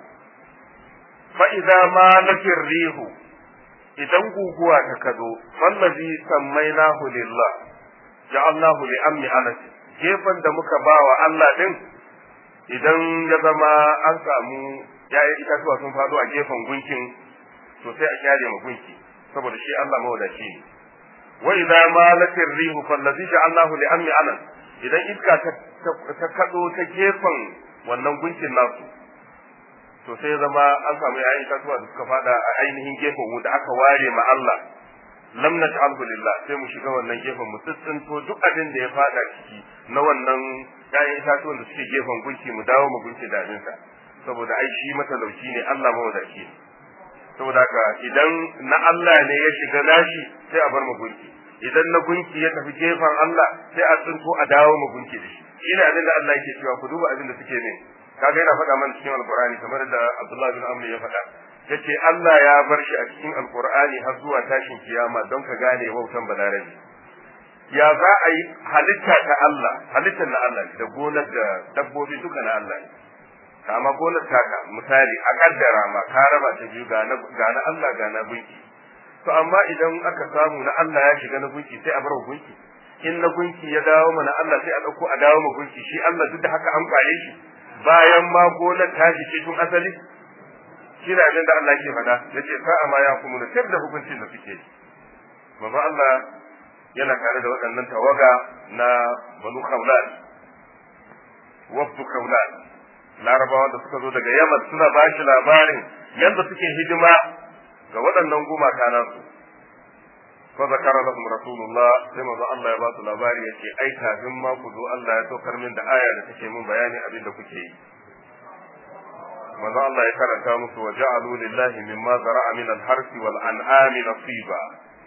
fa idza ma lakir rihu idan guguwa ta kado fallazi sammainahu lillah ja'alnahu li amni anas gefen da muka bawa Allah din idan ya zama an samu ya'yan itatuwa sun faɗo a gefen gunkin to sai a kyale ma gunki saboda shi Allah mawadaci ne wa idza malatir rihu fallazi ja'alnahu li amni anas idan iska ta ta kado ta gefen wannan gunkin nasu to sai zama an samu ya'yan itatuwa da suka fada a ainihin gefen mu da aka ware ma Allah lam naj'alhu lillah sai mu shiga wannan gefen mu tsintsinto duk abin da ya fada ciki na wannan ya'yan itatuwan da suke gefen gunki mu dawo mu gunki da abinsa saboda ai shi matalauci ne Allah mawadaci ne saboda haka idan na Allah ne ya shiga nashi sai a bar mu gunki idan na gunki ya tafi gefen Allah sai a tsinto a dawo mu gunki da shi shine abin da Allah yake cewa ku duba abin da suke ne kaga yana faɗa mana cikin alqur'ani kamar da Abdullah bin Amr ya faɗa yace Allah ya bar shi a cikin alqur'ani har zuwa tashin kiyama don ka gane wautan balarabi ya za a yi halitta ta Allah halittar na Allah da gonar da dabbobi duka na Allah ne kama gonar taka misali a kaddara ma ka raba ta biyu ga na Allah ga na gunki to amma idan aka samu na Allah ya shiga na gunki sai a bar gunki in na gunki ya dawo mana Allah sai a dauko a dawo ma gunki shi Allah duk da haka an kwaye shi bayan ma gonar ta shi tun asali shi ne abin da Allah ke faɗa yace sa'a ma ya kuma tar da hukuncin da suke yi manzo Allah yana tare da waɗannan tawaga na banu khawlan wafdu khawlan larabawa da suka zo daga yaman suna ba shi labarin yadda suke hidima ga waɗannan gumaka nasu fa zakara lahum rasulullah sai manzo Allah ya ba su labari yace ai kafin ma ku zo Allah ya saukar min da aya da take min bayani abin da kuke yi manzo Allah ya karanta musu wa ja'alu lillahi mimma zara'a min al-harsi wal an'ami nasiba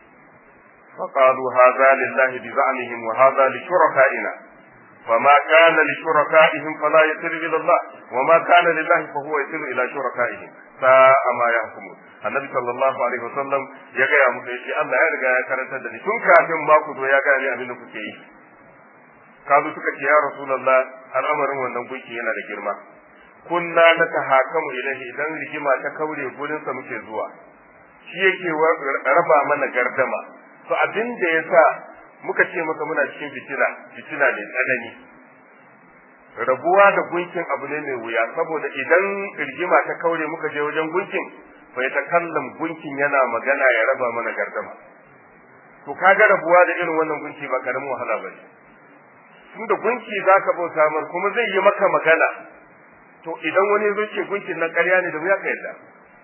فقالوا هذا لله بزعمهم وهذا لشركائنا فما كان لشركائهم فلا يصل الى الله وما كان لله فهو يصل الى شركائهم ساء ما يحكمون annabi sallallahu alaihi wasallam ya gaya musu yace Allah ya riga ya karanta da ni tun kafin ma ku zo ya gaya ni abin da kuke yi kazo suka ce ya rasulullah al'amarin wannan gunki yana da girma kunna na tahakamu ilahi idan rigima ta kaure gurin sa muke zuwa shi yake raba mana gardama to abin da yasa muka ce maka muna cikin fitina fitina ne tsanani rabuwa da gunkin abu ne mai wuya saboda idan rigima ta kaure muka je wajen gunkin bai ta kallon gunkin yana magana ya raba mana gardama to kaga rabuwa da irin wannan gunki ba karamin wahala ba ne tun da gunki za ka bauta mar kuma zai yi maka magana to idan wani zo ce gunkin nan ƙarya ne da wuya ka yadda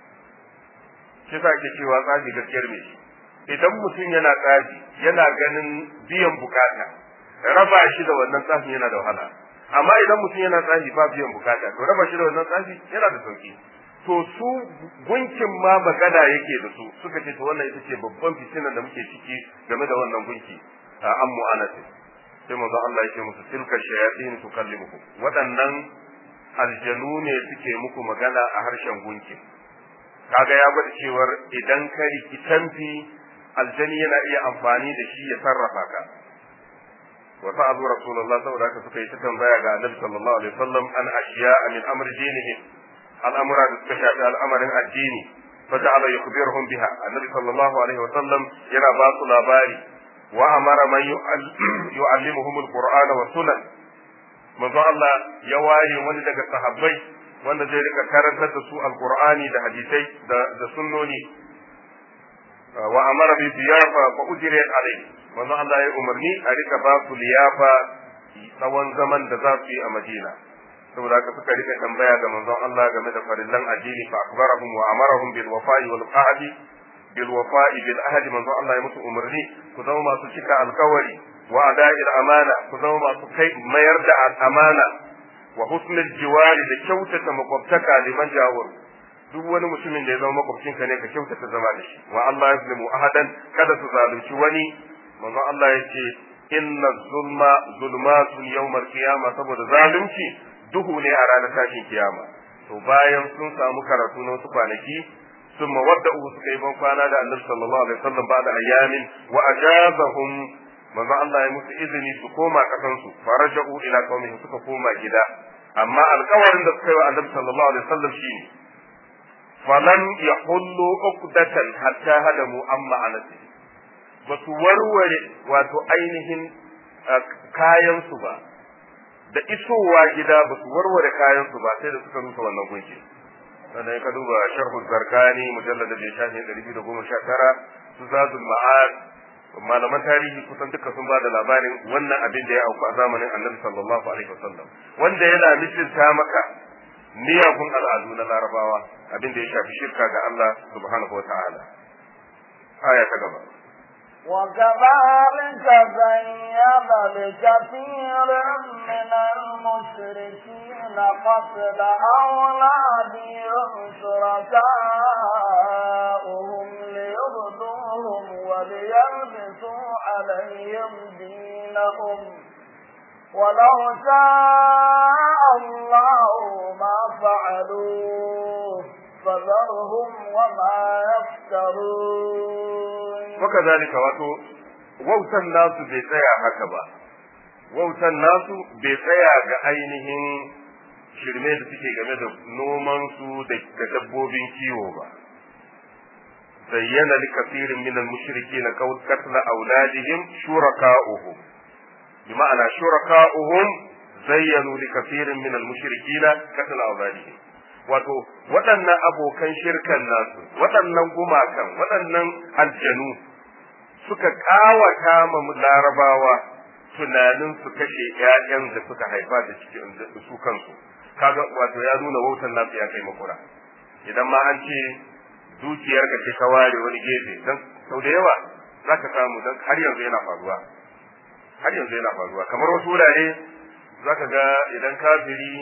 shi sa ake cewa tsaji gaskiyar me shi idan mutum yana tsaji yana ganin biyan bukata raba shi da wannan tsafin yana da wahala amma idan mutum yana tsafi ba biyan bukata to raba shi da wannan tsafi yana da sauki to su gunkin ma magana yake da su suka ce to wannan ita ce babban fitinan da muke ciki game da wannan gunki a an mu'anati sai manzo Allah yake musu tilka shayatin tukallimukum waɗannan aljanu ne suke muku magana a harshen gunkin kaga ya gwada cewar idan ka rikitanfi aljani yana iya amfani da shi ya sarrafa ka wa sa'alu rasulullah saboda haka suka yi ta tambaya ga annabi sallallahu alaihi wasallam an ashiya min amri dinihim al'amura da suka shafi al'amarin addini فجعل يخبرهم بها النبي صلى الله عليه وسلم ينا باsu labari وأمر من يعلمهم القرآن والسنن manzo Allah ya ware wani daga sahabbai wanda zai rika karantar da su alqur'ani da hadisai da sunnoni wa amara bi ziyafa fa ujriya alai manzo Allah ya umarni a rika ba su liyafa tsawon zaman da za su yi a Madina saboda haka suka rika tambaya ga manzon Allah game da farillan addini fa akbarahum wa amarahum bil wafa'i wal ahdi bil wafa'i bil ahdi manzon Allah ya musu umarni ku zama masu cika alkawari wa ada'il amana ku zama masu kai mayar da amana wa husnul jiwari da kyautata makwabtaka liman jawar duk wani mutumin da ya zama makwabcinka ne ka kyautata zama da shi wa Allah yazlimu ahadan kada su zalunci wani manzon Allah ya ce inna zulma zulmatun yawmal qiyama saboda zalunci duhu ne a ranar tashin kiyama to bayan sun samu karatu na wasu kwanaki sun mawadda uku suka yi ban kwana da annabi sallallahu alaihi wasallam ba da ayyamin wa ajazahum manzo Allah ya musu izini su koma kasan su faraja'u ila qaumihim suka koma gida amma alƙawarin da suka yi wa annabi sallallahu alaihi wasallam shine falam yahullu uqdatan hatta hadamu amma anasi ba su warware wato ainihin kayan su ba da isowa gida ba su warware kayan su ba sai da suka rusa wannan gunki sannan ka duba sharhu zarkani mujallad da shafi 219 su zadul ma'ad malaman tarihi kusan duka sun bada labarin wannan abin da ya auku a zamanin annabi sallallahu alaihi wasallam wanda yana misalta maka miyagun al'adu na larabawa abin da ya shafi shirka ga Allah subhanahu wa ta'ala aya ta gaba وكذلك زين لكثير من المشركين قتل أولادهم شركاؤهم ليردوهم وليلبسوا عليهم دينهم ولو شاء الله ما فعلوه فذرهم وما يفترون وكذلك wato wautan nasu bai tsaya haka ba wautan nasu bai tsaya ga ainihin shirme da suke game da noman su da dabbobin kiwo ba zayyana li kafirin min al-mushrikin qatla auladihim shuraka'uhum bi ma'ana shuraka'uhum zayyanu li kafirin min al-mushrikin qatla auladihim wato waɗannan abokan shirkan nasu waɗannan gumakan waɗannan aljanu suka ƙawata ma larabawa tunanin su kashe ƴaƴan da suka haifa da cikin su kansu kaga wato ya nuna wautan nasu ya kai makura idan ma an ce dukiyar ka ce ka ware wani gefe dan sau da yawa zaka samu dan har yanzu yana faruwa har yanzu yana faruwa kamar wasu wurare zaka ga idan kafiri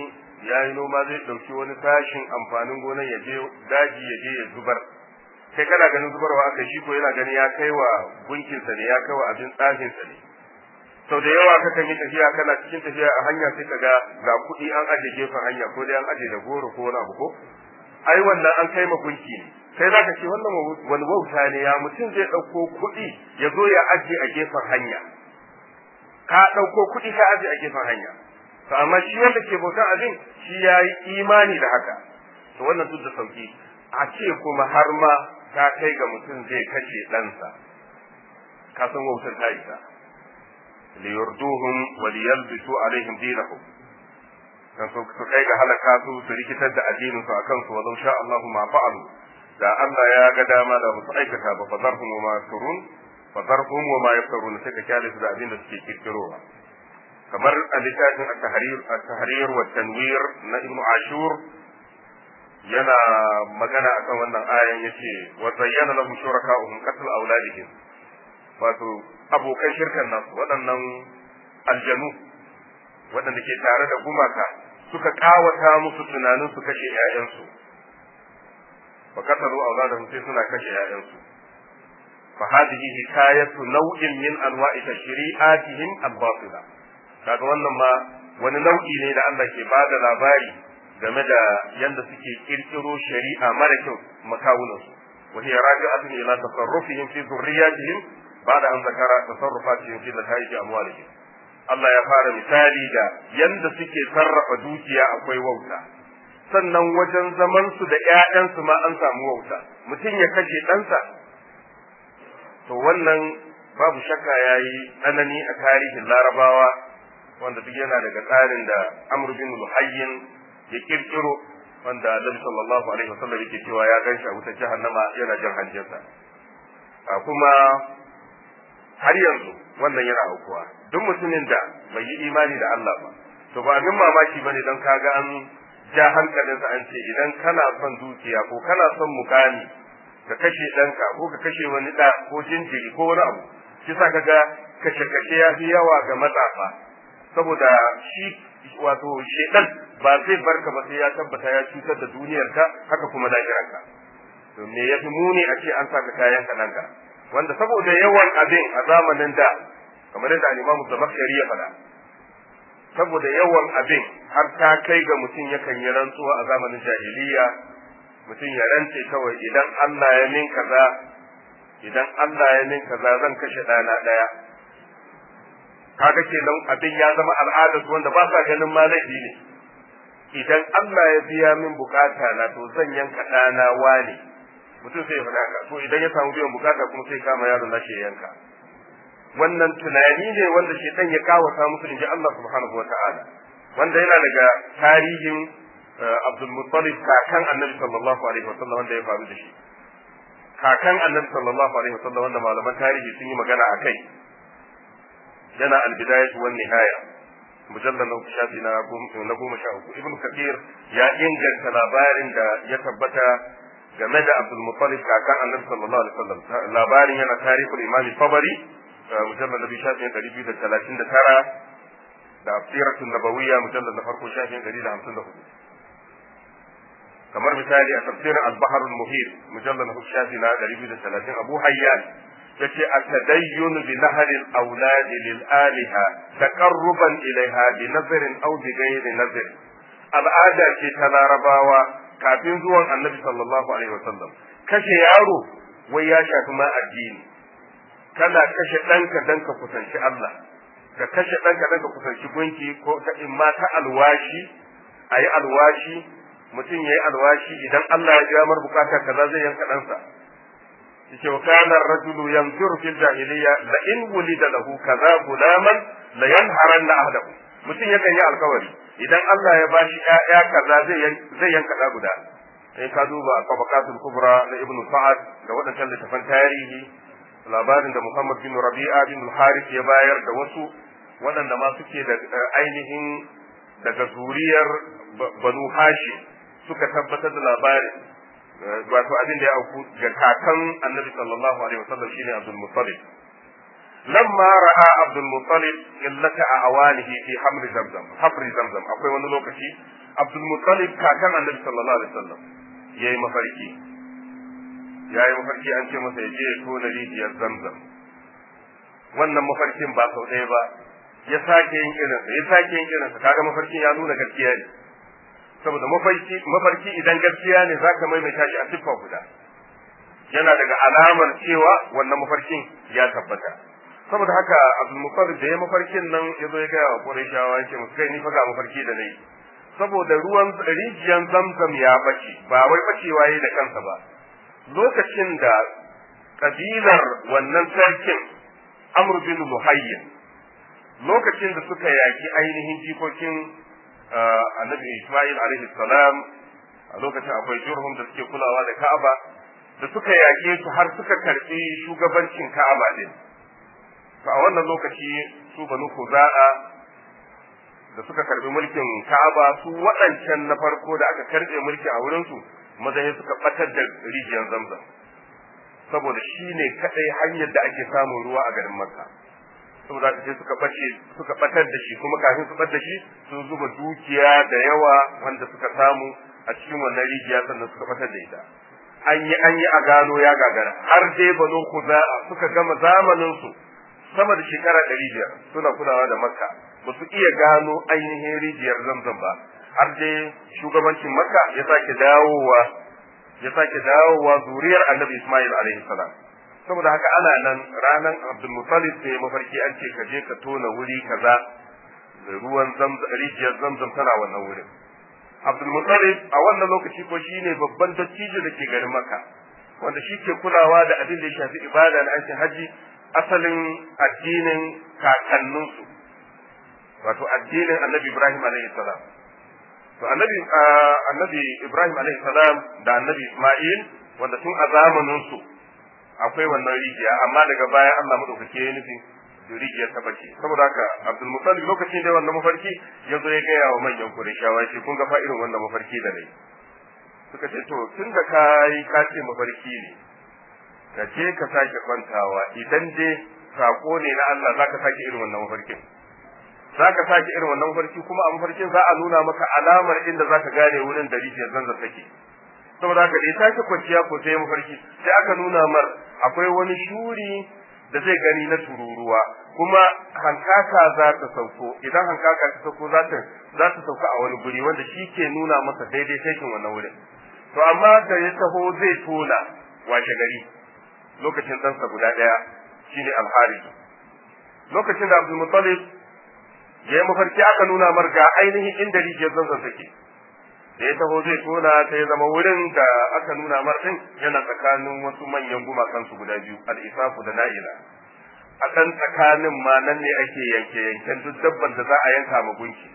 ya yi noma zai ɗauki wani sashin amfanin gonan ya je daji ya je ya zubar kai kana ganin zubarwa aka shi ko yana ganin ya kai wa gunkinsa ne ya kai wa abin tsafinsa ne sau da yawa ka kan yi tafiya kana cikin tafiya a hanya sai ka ga ga kuɗi an aje gefen hanya ko dai an aje da goro ko wani abu ko ai wannan an kai ma gunki ne sai za ka ce wannan wani wauta ne ya mutum zai ɗauko kuɗi ya zo ya aje a gefen hanya ka ɗauko kuɗi ka aje a gefen hanya to amma shi wanda ke bautan abin shi ya yi imani da haka to wannan duk da sauki a ce kuma har ma ta kai ga mutum zai kashe ɗansa ka san wautar ta isa liyurduhum wa liyalbisu alaihim dinahum dan su kai ga halaka su su rikitar da addinin su akan su walau sha Allahu ma fa'alu da Allah ya ga dama da musu aikata ba fa zarhum ma yafturun fa zarhum wa ma yafturun sai ka kyale su da abin da suke kirkirowa kamar a littafin at-tahrir at-tahrir wa tanwir na ibnu ashur yana magana akan wannan ayan yace wa zayyana lahum shuraka'uhum qatl awladihim wato abokan shirkan nasu waɗannan aljanu waɗanda ke tare da gumaka suka kawata musu tunanin su kashe ƴaƴansu fa qatalu awladahum sai suna kashe ƴaƴansu fa hadhihi hikayatu naw'in min anwa'i tashri'atihim al-batila kaga wannan ma wani nau'i ne da Allah ke bada labari game da yanda suke kirkiro shari'a mara kyau makawunansu wa hiya raji'atun ila tasarrufihim fi dhurriyyatihim ba'da an zakara tasarrufatihim fi nataij amwalihim Allah ya fara misali da yanda suke sarrafa dukiya akwai wauta sannan wajen zaman su da ƴaƴansu ma an samu wauta mutum ya kashe ɗansa to wannan babu shakka yayi tsanani a tarihin larabawa wanda duk yana daga tsarin da Amr bin Luhayyin ya kirkiro wanda Annabi sallallahu alaihi wasallam yake cewa ya ganshi a wutar jahannama yana jin hanjinsa kuma har yanzu wannan yana aukuwa duk mutumin da bai yi imani da Allah ba to ba abin mamaki bane don kaga an ja hankalinsa an ce idan kana son dukiya ko kana son mukami ka kashe ɗanka ko ka kashe wani ɗa ko jinjiri ko wani abu shi sa kaga kashe-kashe ya fi yawa ga matsafa saboda shi wato shedan ba zai barka ba sai ya tabbata ya cutar da duniyarka haka kuma lahirarka to me yafi muni a ce an saka kayan kananka wanda saboda yawan abin a zamanin da kamar yadda al-Imam Zamakhshari ya faɗa saboda yawan abin har ta kai ga mutum yakan yi rantsuwa a zamanin jahiliya mutum ya rantse kawai idan Allah ya min kaza idan Allah ya min kaza zan kashe ɗana ɗaya kaga kenan abin ya zama al'adar wanda ba sa ganin ma laifi ne idan Allah ya biya min bukata na to zan yanka ɗana wane mutum sai ya faɗa haka to idan ya samu biyan bukata kuma sai kama yaron na yanka wannan tunani ne wanda shedan ya kawata musu inji Allah subhanahu wata'ala wanda yana daga tarihin Abdul Muttalib kakan Annabi sallallahu alaihi wasallam wanda ya faru da shi kakan Annabi sallallahu alaihi wasallam wanda malaman tarihi sun yi magana akai yana al-bidayah wan nihaya mujallal na shafi na goma sha uku ibn kathir ya inganta labarin da ya tabbata game da Abdul Muttalib kakan Annabi sallallahu alaihi wasallam labarin yana tarihul Imam Tabari mujallal na shafin ɗari biyu da talatin da tara da asiratun nabawiyya mujallal na farko shafin ɗari da hamsin da hudu kamar misali a tafsirin al-bahr al-muhit mujallal na shafi na ɗari biyu da talatin abu hayyan yace at-tadayyun bi nahr al-awlad lil aliha taqarruban ilaiha bi nazrin aw bi ghairi nazr al'ada ce ta larabawa kafin zuwan annabi sallallahu alaihi wasallam kashe yaro wai ya shafi ma addini kana kashe ɗanka dan ka kusanci Allah ka kashe ɗanka dan ka kusanci gunki ko ta imma ta alwashi a yi alwashi mutum ya yi alwashi idan Allah ya biya mar bukata kaza zai yanka ɗansa yace wa kana rajulu yanzur fil jahiliya la in wulida lahu kaza gulaman la yanharanna ahdahu mutum yakan yi alkawari idan Allah ya bashi ƴaƴa kaza zai zai yanka ɗa guda in ka duba tabaqatul kubra na ibnu sa'ad da waɗancan littafan tarihi labarin da Muhammad bin Rabi'a bin Harith ya bayar da wasu waɗanda ma suke da ainihin daga zuriyar Banu Hashim suka tabbatar da labarin wato abin da ya auku ga kakan Annabi sallallahu alaihi wasallam shine Abdul Muttalib lamma ra'a Abdul Muttalib illata a awanihi fi hamri zamzam hamri zamzam akwai wani lokaci Abdul Muttalib kakan Annabi sallallahu alaihi wasallam yayi mafarki yayi mafarki an ce masa ya je ya tona rijiyar Zamzam wannan mafarkin ba sau ɗaya ba ya sake yin irinsa ya sake yin irinsa kaga mafarkin ya nuna gaskiya ne saboda mafarki mafarki idan gaskiya ne zaka maimaita shi a siffa guda yana daga alamar cewa wannan mafarkin ya tabbata saboda haka Abdul Muttalib da ya mafarkin nan ya zo ya ga wa Qurayshawa yake musu kai ni fa ga mafarki da nayi saboda ruwan rijiyan Zamzam ya bace ba wai bacewa yayi da kansa ba lokacin da kabilar wannan sarkin Amr bin Luhayyin lokacin da suka yaki ainihin jikokin Annabi Ismail alaihi salam a lokacin akwai jurhum da suke kulawa da Ka'aba da suka yake su har suka karbi shugabancin Ka'aba din to a wannan lokaci su banu Khuza'a da suka karbi mulkin Ka'aba su waɗancan na farko da aka karbe mulki a wurin su mazaje suka batar da rijiyar Zamzam saboda shi ne kadai hanyar da ake samun ruwa a garin Makka saboda sai suka bace suka batar da shi kuma kafin su batar da shi sun zuba dukiya da yawa wanda suka samu a cikin wannan rijiya sannan suka batar da ita an yi an yi a gano ya gagara har dai banu Khuza'a suka gama zamanin su sama da shekara ɗari biyar suna kulawa da makka ba su iya gano ainihin rijiyar zamzam ba har dai shugabancin makka ya sake dawowa ya sake dawowa zuriyar annabi ismail alaihi salam saboda haka ana nan ranar abdul muttalib sai mafarki an ce ka je ka tona wuri kaza ruwan zamzam rijiyar zamzam tana wannan wurin abdul muttalib a wannan lokaci ko shine babban dattijo da ke garin makka wanda shi ke kulawa da abin da ya shafi ibada na aikin haji asalin addinin kakanninsu wato addinin annabi ibrahim alaihi salam to annabi annabi ibrahim alaihi salam da annabi isma'il wanda tun a zamanin su akwai wannan rijiya amma daga baya Allah madaukake ya nufi rijiyar ta bace saboda haka abdul muttalib lokacin da wannan mafarki ya zo ya gaya wa manyan qurayshawa shi kun ga fa irin wannan mafarki da nayi suka ce to tun da kai ka ce mafarki ne ka je ka sake kwantawa idan dai sako ne na Allah zaka sake irin wannan mafarkin zaka sake irin wannan mafarki kuma a mafarkin za a nuna maka alamar inda zaka gane wurin da rijiyar zanzan take saboda haka da ya sake kwanciya ko sai mafarki sai aka nuna mar akwai wani shuri da zai gani na tururuwa kuma hankaka za ta sauko idan hankaka ta sauko za ta za ta sauka a wani guri wanda shi ke nuna masa daidai taikin wannan wurin to amma da ya taho zai tona washe gari lokacin ɗansa guda ɗaya shine alhari lokacin da abdul muttalib ya yi mafarki aka nuna mar ga ainihin inda rijiyar zanzan take da ya taho zai tona ta ya zama wurin da aka nuna mar din yana tsakanin wasu manyan gumakan su guda biyu al-isafu da na'ila a ɗan tsakanin ma nan ne ake yanke yanken duk dabban da za a yanka ma gunki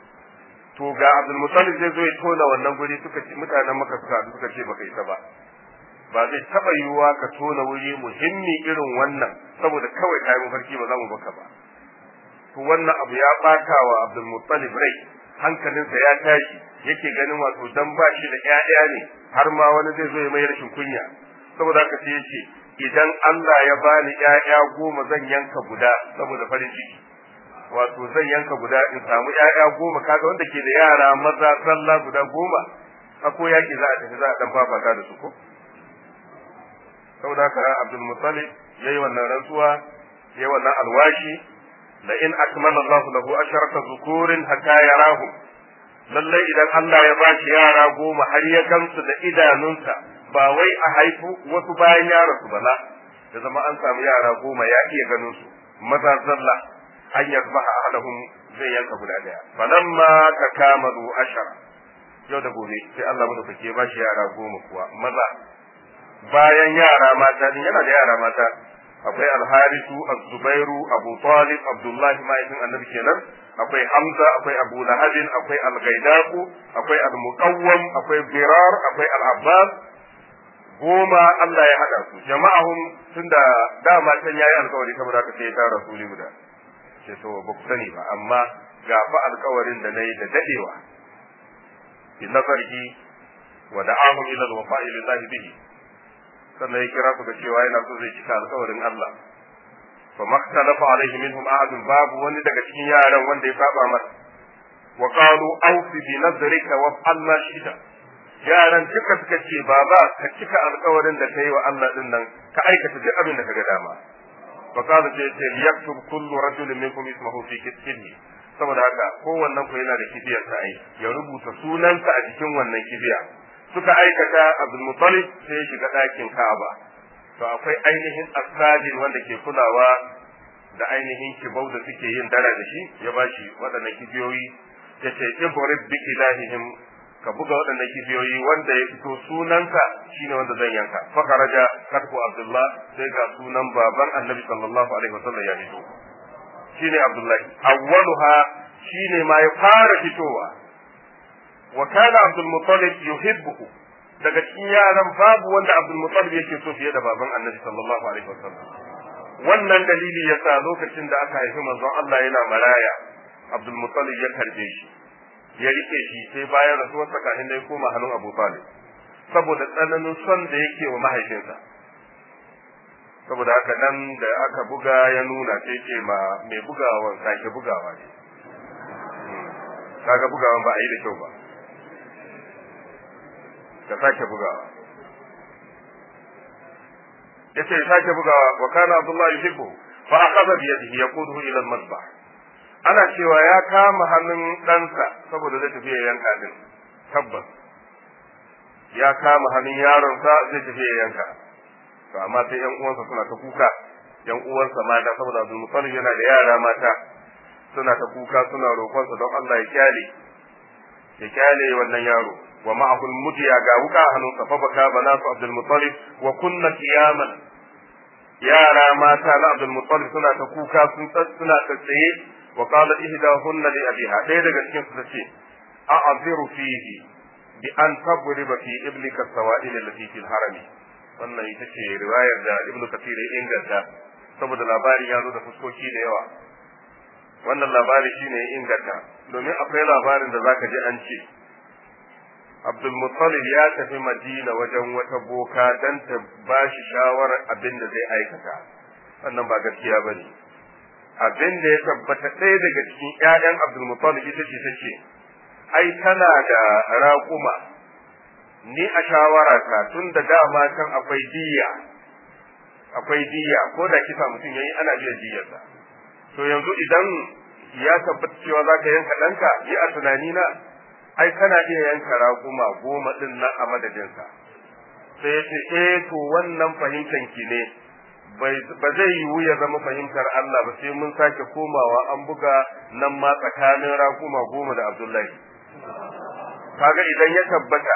to ga abdul muttalib zai zo ya tona wannan guri suka ce mutanen maka suka suka ce baka isa ba ba zai taba yiwuwa ka tona wuri muhimmi irin wannan saboda kawai kayan mafarki ba za mu baka ba to wannan abu ya bata wa abdul muttalib rai hankalinsa ya tashi yake ganin wato dan ba shi da ƴaƴa ne har ma wani zai zo ya mai rashin kunya saboda haka sai yace idan Allah ya bani ƴaƴa goma zan yanka guda saboda farin ciki wato zan yanka guda in samu ƴaƴa goma kaga wanda ke da yara maza sallah guda goma ako yaki za a tafi za a dan fafata da su ko saboda haka Abdul Muttalib yayi wannan rantsuwa yayi wannan alwashi la in akmala Allah lahu asharata zukurin hatta yarahu lallai idan Allah ya bashi yara goma har ya gamsu da idanunsa ba wai a haifu wasu bayan ya rasu bala da zama an samu yara goma ya iya ganin su maza zalla an yasbaha ahaduhum zai yanka guda daya falamma takamalu ashara yau da gobe sai Allah madaukake ya bashi yara goma kuwa maza bayan yara mata din yana da yara mata akwai alharisu az-zubairu abu talib abdullahi ma'aikin annabi kenan akwai hamza akwai abu lahabin akwai al-gaidaku akwai al-muqawwam akwai birar akwai al-abbas goma Allah ya hada su jama'ahum tunda dama can yayi alkawari saboda haka sai ya tara rasuli guda sai to ba ku sani ba amma ga fa alkawarin da nayi da dadewa bi nazarihi wa da'ahum ila al-wafa'i lillahi bihi sannan ya kira su ga cewa yana so zai cika alkawarin Allah fa maktalafa alaihi minhum ahadun babu wani daga cikin yaran wanda ya saba masa wa qalu awfi bi nadrika wa Allah shida yaran duka suka ce baba ka cika alƙawarin da kai wa Allah din nan ka aikata duk abin da kaga dama fa qala ce ce yaktub kullu rajulin minkum ismahu fi kitbihi saboda haka kowannen ku yana da kibiyar sa ai ya rubuta sunansa a cikin wannan kibiya suka aikata Abdul Muttalib sai ya shiga ɗakin Ka'aba to akwai ainihin asajin wanda ke kulawa da ainihin kibau da suke yin dara da shi ya bashi waɗannan kibiyoyi ya ce ibrib bi ilahihim ka buga waɗannan kibiyoyi wanda ya fito sunanka shine wanda zan yanka fa kharaja katbu abdullah sai ga sunan baban annabi sallallahu alaihi wasallam ya fito shine abdullahi awwaluha shine ma ya fara fitowa wa kana abdul muttalib yuhibbuhu daga cikin yaran babu wanda abdul muttalib yake so fiye da baban annabi sallallahu alaihi wasallam wannan dalili yasa lokacin da aka haifi manzon Allah yana maraya abdul muttalib ya karbe shi ya rike shi sai bayan rasuwarsa kafin da ya koma hannun Abu Talib saboda tsananin son da yake wa mahaifinsa saboda haka nan da aka buga ya nuna sai ce ma mai bugawan sake bugawa ne kaga bugawan ba a yi da kyau ba ka sake bugawa yace sake bugawa wa kana Abdullah yuhibbu fa akhadha bi yadihi yaquduhu ila al-masbah ana cewa ya kama hannun ɗansa saboda zai tafi ya yanka din tabbas ya kama hannun yaronsa zai tafi ya yanka to amma sai yan uwansa suna ta kuka yan uwansa mata saboda Abdul Muttalib yana da yara mata suna ta kuka suna roƙonsa don Allah ya kyale ya kyale wannan yaro wa ma'ahu mudiya ga wuka hannunsa fa baka banatu Abdul Muttalib wa kunna qiyaman yara mata na Abdul Muttalib suna ta kuka sun suna tsaye وقال إحداهن لأبيها ɗaya daga cikin su tace a'ziru fihi bi an tabriba fi iblika sawa'il allati fil harami wannan ita ce riwayar da ibnu kathir ya inganta saboda labarin ya zo da fuskoki da yawa wannan labari shine ya inganta domin akwai labarin da zaka ji an ce Abdul Muttalib ya tafi Madina wajen wata boka dan ta bashi shawarar abin da zai aikata wannan ba gaskiya bane abin da ya tabbata ɗaya daga cikin ƴaƴan Abdul Muttalib ita ce ta ce ai tana da raƙuma ni a shawara ta tun da dama kan akwai diya akwai diya ko da kisa mutum yayi ana biyan diyarsa to yanzu idan ya tabbata cewa za ka yanka ɗanka yi a tunani na ai kana iya yanka raƙuma goma ɗin nan a madadinsa sai ya ce eh to wannan fahimtan ki ne ba zai yiwu ya zama fahimtar Allah ba sai mun sake komawa an buga nan ma tsakanin raƙuma goma da Abdullahi kaga idan ya tabbata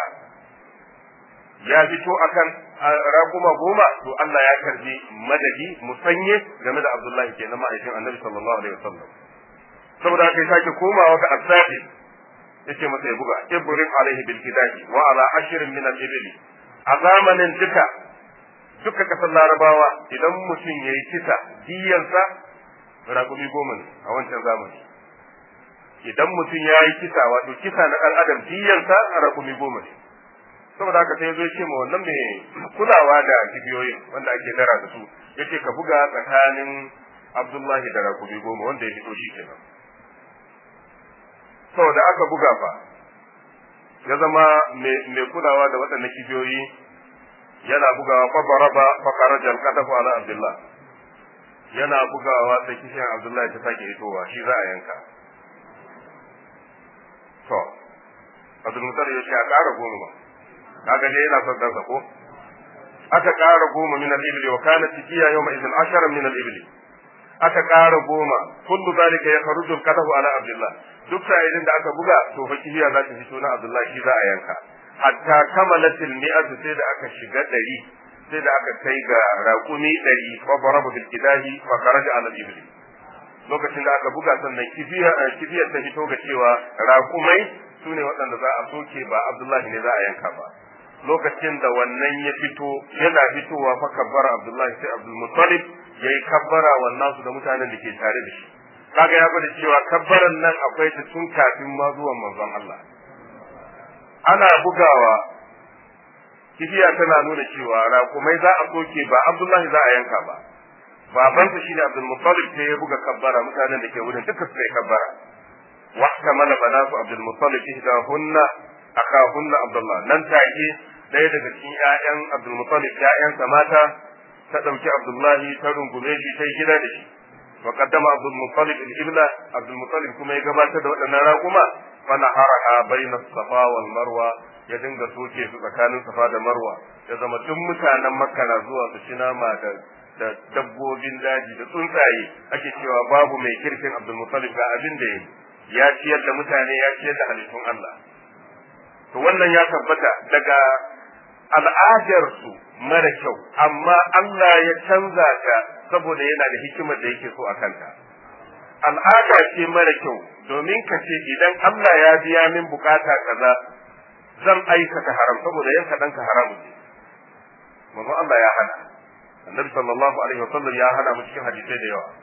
ya fito akan raƙuma goma to Allah ya karbi madadi musanye game da Abdullahi kenan ma'aikin Annabi sallallahu alaihi wasallam saboda haka ya sake komawa ga Abdullahi yace masa ya buga ibrahim alaihi bil kidahi wa ala ashrin min al ibli a zamanin duka duka kasar larabawa idan mutum yayi kisa diyansa raƙumi goma ne a wancan zamani idan mutum ya yi kisa wato kisa na ɗan adam diyansa raƙumi goma ne saboda haka sai zo ce ma wannan mai kulawa da kibiyoyin wanda ake dara da su yace ka buga tsakanin abdullahi da raƙumi goma wanda ya fito shi kenan saboda aka buga fa ya zama mai kulawa da waɗannan kibiyoyi yana bugawa fa baraba fa kharaja al-qadafu ala abdullah yana bugawa sai kishin abdullahi ta sake hitowa shi za a yanka to abdul mutar ya ce a ƙara goma ba kaga dai yana son dansa ko aka ƙara goma min al-ibli wa kana tijiya yawma idhin ashara min al-ibli aka ƙara goma kullu zalika ya kharuju al-qadafu ala abdullah duk sa'ilin da aka buga to fa kibiya za ta fito na abdullahi shi za a yanka hatta kamalatil mi'at sai da aka shiga ɗari sai da aka kai ga raƙumi ɗari fa barabu bil kidahi fa kharaja ala ibli lokacin da aka buga sannan kibiya kibiyar ta fito ga cewa raƙumai sune waɗanda za a soke ba abdullahi ne za a yanka ba lokacin da wannan ya fito yana fitowa fa kabbara abdullahi sai abdul muttalib yayi kabbara wannan su da mutanen da ke tare da shi kaga ya gwada cewa kabbaran nan akwai ta tun kafin ma zuwan manzon Allah ana bugawa kibiya tana nuna cewa raƙumai za a soke ba Abdullahi za a yanka ba babansa shine Abdul Muttalib sai ya buga kabbara mutanen da ke wurin duka suka yi kabbara wahtamala banatu abdul muttalib ihdahunna akahunna abdullah nan take ɗaya daga cikin ƴaƴan abdul muttalib ƴaƴansa mata ta ɗauki abdullahi ta rungume shi ta yi gida da shi wa qaddama abdul muttalib al-ibla abdul muttalib kuma ya gabatar da waɗannan raƙuma fa naharaha bayna safa wal marwa ya dinga soke su tsakanin safa da marwa ya zama duk mutanen makka na zuwa su ci nama da da dabbobin daji da tsuntsaye ake cewa babu mai kirkin abdul muttalib ga abin da ya ciyar da mutane ya ciyar da halittun Allah to wannan ya tabbata daga al'adarsu mara kyau amma Allah ya canza ta saboda yana da hikimar da yake so a kanta al'ada ce mara kyau domin ka ce idan Allah ya biya min bukata kaza zan aikata haram saboda yanka ɗanka haramu ne manzo Allah ya hana annabi sallallahu alaihi wasallam ya hana mu cikin hadisai da yawa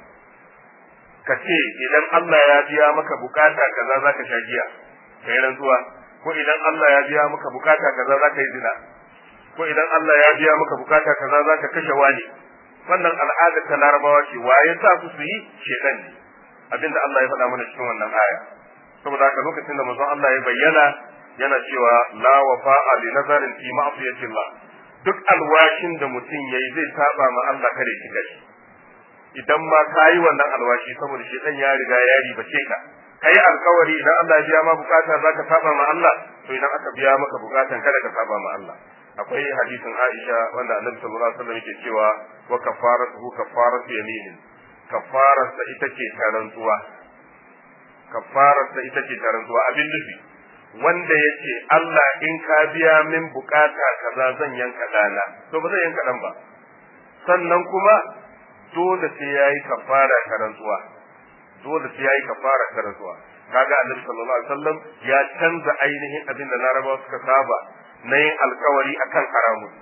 ka ce idan Allah ya biya maka bukata kaza zaka sha giya kai rantsuwa ko idan Allah ya biya maka bukata kaza zaka yi zina ko idan Allah ya biya maka bukata kaza zaka kashe wani wannan al'adar ta larabawa ce waye sa su su yi shedan ne abinda Allah ya faɗa mana cikin wannan aya saboda haka lokacin da manzon Allah ya bayyana yana cewa la wafa'a li nazarin fi ma'siyati Allah duk alwashin da mutum yayi zai saba ma Allah kare shi gashi idan ma kayi wannan alwashi saboda shedan ya riga ya ribace ka kai alkawari idan Allah ya biya ma bukata zaka saba ma Allah to idan aka biya maka bukatan kada ka saba ma Allah akwai hadisin Aisha wanda Annabi sallallahu alaihi wasallam yake cewa wa kafaratuhu kafaratu yaminin kafararsa ita ce tarantsuwa kafararsa ita ce tarantsuwa abin nufi wanda yake Allah in ka biya min bukata kaza zan yanka dana to ba zan yanka dan ba sannan kuma dole sai yayi kafara tarantsuwa dole sai yayi kafara tarantsuwa kaga Annabi sallallahu alaihi wasallam ya canza ainihin abin da Larabawa suka saba na yin alkawari akan haramun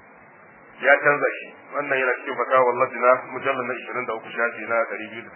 ya canza shi wannan yana cikin fatawa wallahi na mujallal na 23 shafi na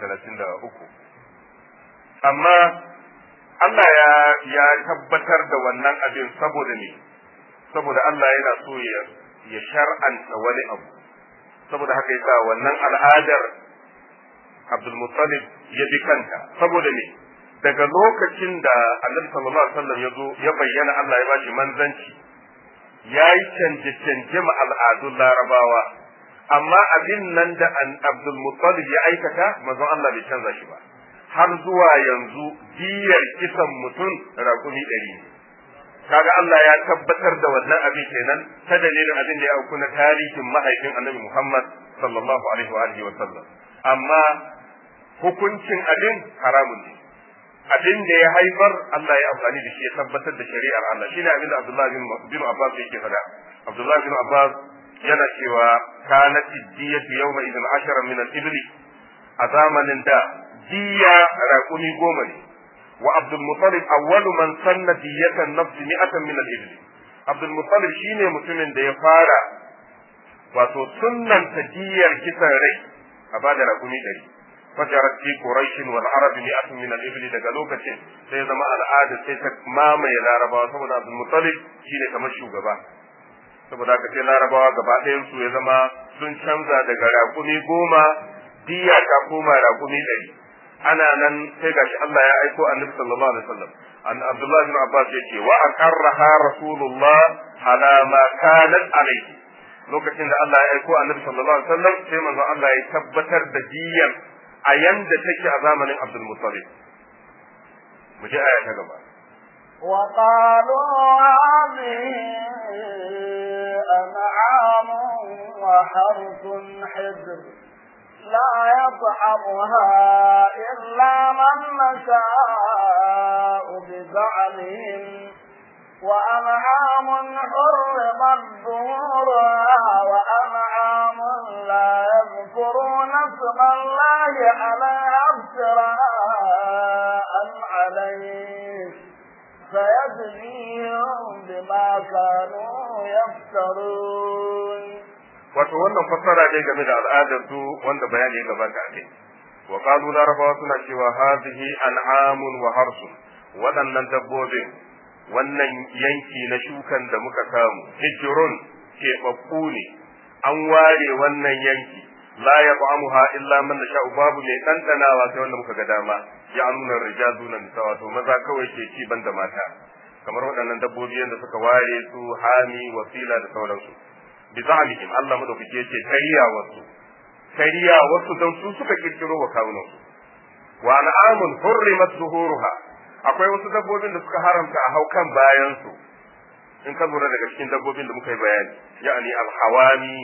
233 amma Allah ya ya tabbatar da wannan abin saboda ne saboda Allah yana so ya ya shar'anta wani abu saboda haka yasa wannan al'adar Abdul Muttalib ya bi kanta saboda ne daga lokacin da Annabi sallallahu alaihi wasallam ya zo ya bayyana Allah ya bashi manzanci ya yi canje-canje ma al'adun larabawa amma abin nan da Abdul Muttalib ya aikata manzon Allah bai canza shi ba har zuwa yanzu diyar kisan mutum raƙumi ɗari ne kaga Allah ya tabbatar da wannan abin kenan ta dalilin abin da ya auku na tarihin mahaifin Annabi Muhammad sallallahu alaihi wa alihi wa sallam amma hukuncin abin haramun ne abin da ya haifar Allah ya amfani da shi ya tabbatar da shari'ar Allah shine abin da Abdullah bin Abbas yake faɗa Abdullah bin Abbas yana cewa kanat diyatu yawma idan ashara min al-ibli a zamanin da diya raƙumi goma ne wa Abdul Muttalib awwalu man sanna diyatan nafsi mi'atan min al-ibli Abdul Muttalib shine mutumin da ya fara wato sunnanta diyar kisan rai a bada raƙumi ɗari fajarat fi quraish wal arab mi'atun min al-ibl daga lokacin sai zama al'ada sai ta mamaye larabawa saboda abdul muttalib shine kamar shugaba saboda haka sai larabawa gaba ɗayan su ya zama sun canza daga raƙumi goma diya ta koma raƙumi ɗari ana nan sai gashi Allah ya aiko annabi sallallahu alaihi wasallam an abdullah bin abbas yace wa aqarraha rasulullah ala ma kanat alayhi lokacin da Allah ya aiko annabi sallallahu alaihi wasallam sai manzo Allah ya tabbatar da diyan a yanda take a zamanin Abdul Muttalib mu je aya ta gaba وقالوا هذه أنعام وحرث حجر لا يطعمها إلا من نشاء بزعمهم وأنعام حرمت ظهورها وأنعام لا يذكرون اسم الله عليها افتراء عليه فيجزيهم بما كانوا يفترون wato wannan fassara dai game da al'adar su wanda bayani ya gabata a kai wa qalu larabawa suna cewa hadhihi an'amun wa harsun waɗannan dabbobin wannan yanki na shukan da muka samu hijrun keɓaɓɓu ne an ware wannan yanki la ya illa man sha'u babu mai ɗanɗanawa sai wanda muka ga dama ya nuna rijal duna nisa wato maza kawai ke ci banda mata kamar waɗannan dabbobi yadda suka ware su hami wasila da sauransu bi zalihim Allah madaukake yace kariya wasu kariya wasu don su suka kirkiro wa kawunan su wa an'amun hurrimat zuhuruha akwai wasu dabbobin da suka haramta a haukan bayan su in ka lura daga cikin dabbobin da muka yi bayani ya'ani alhawami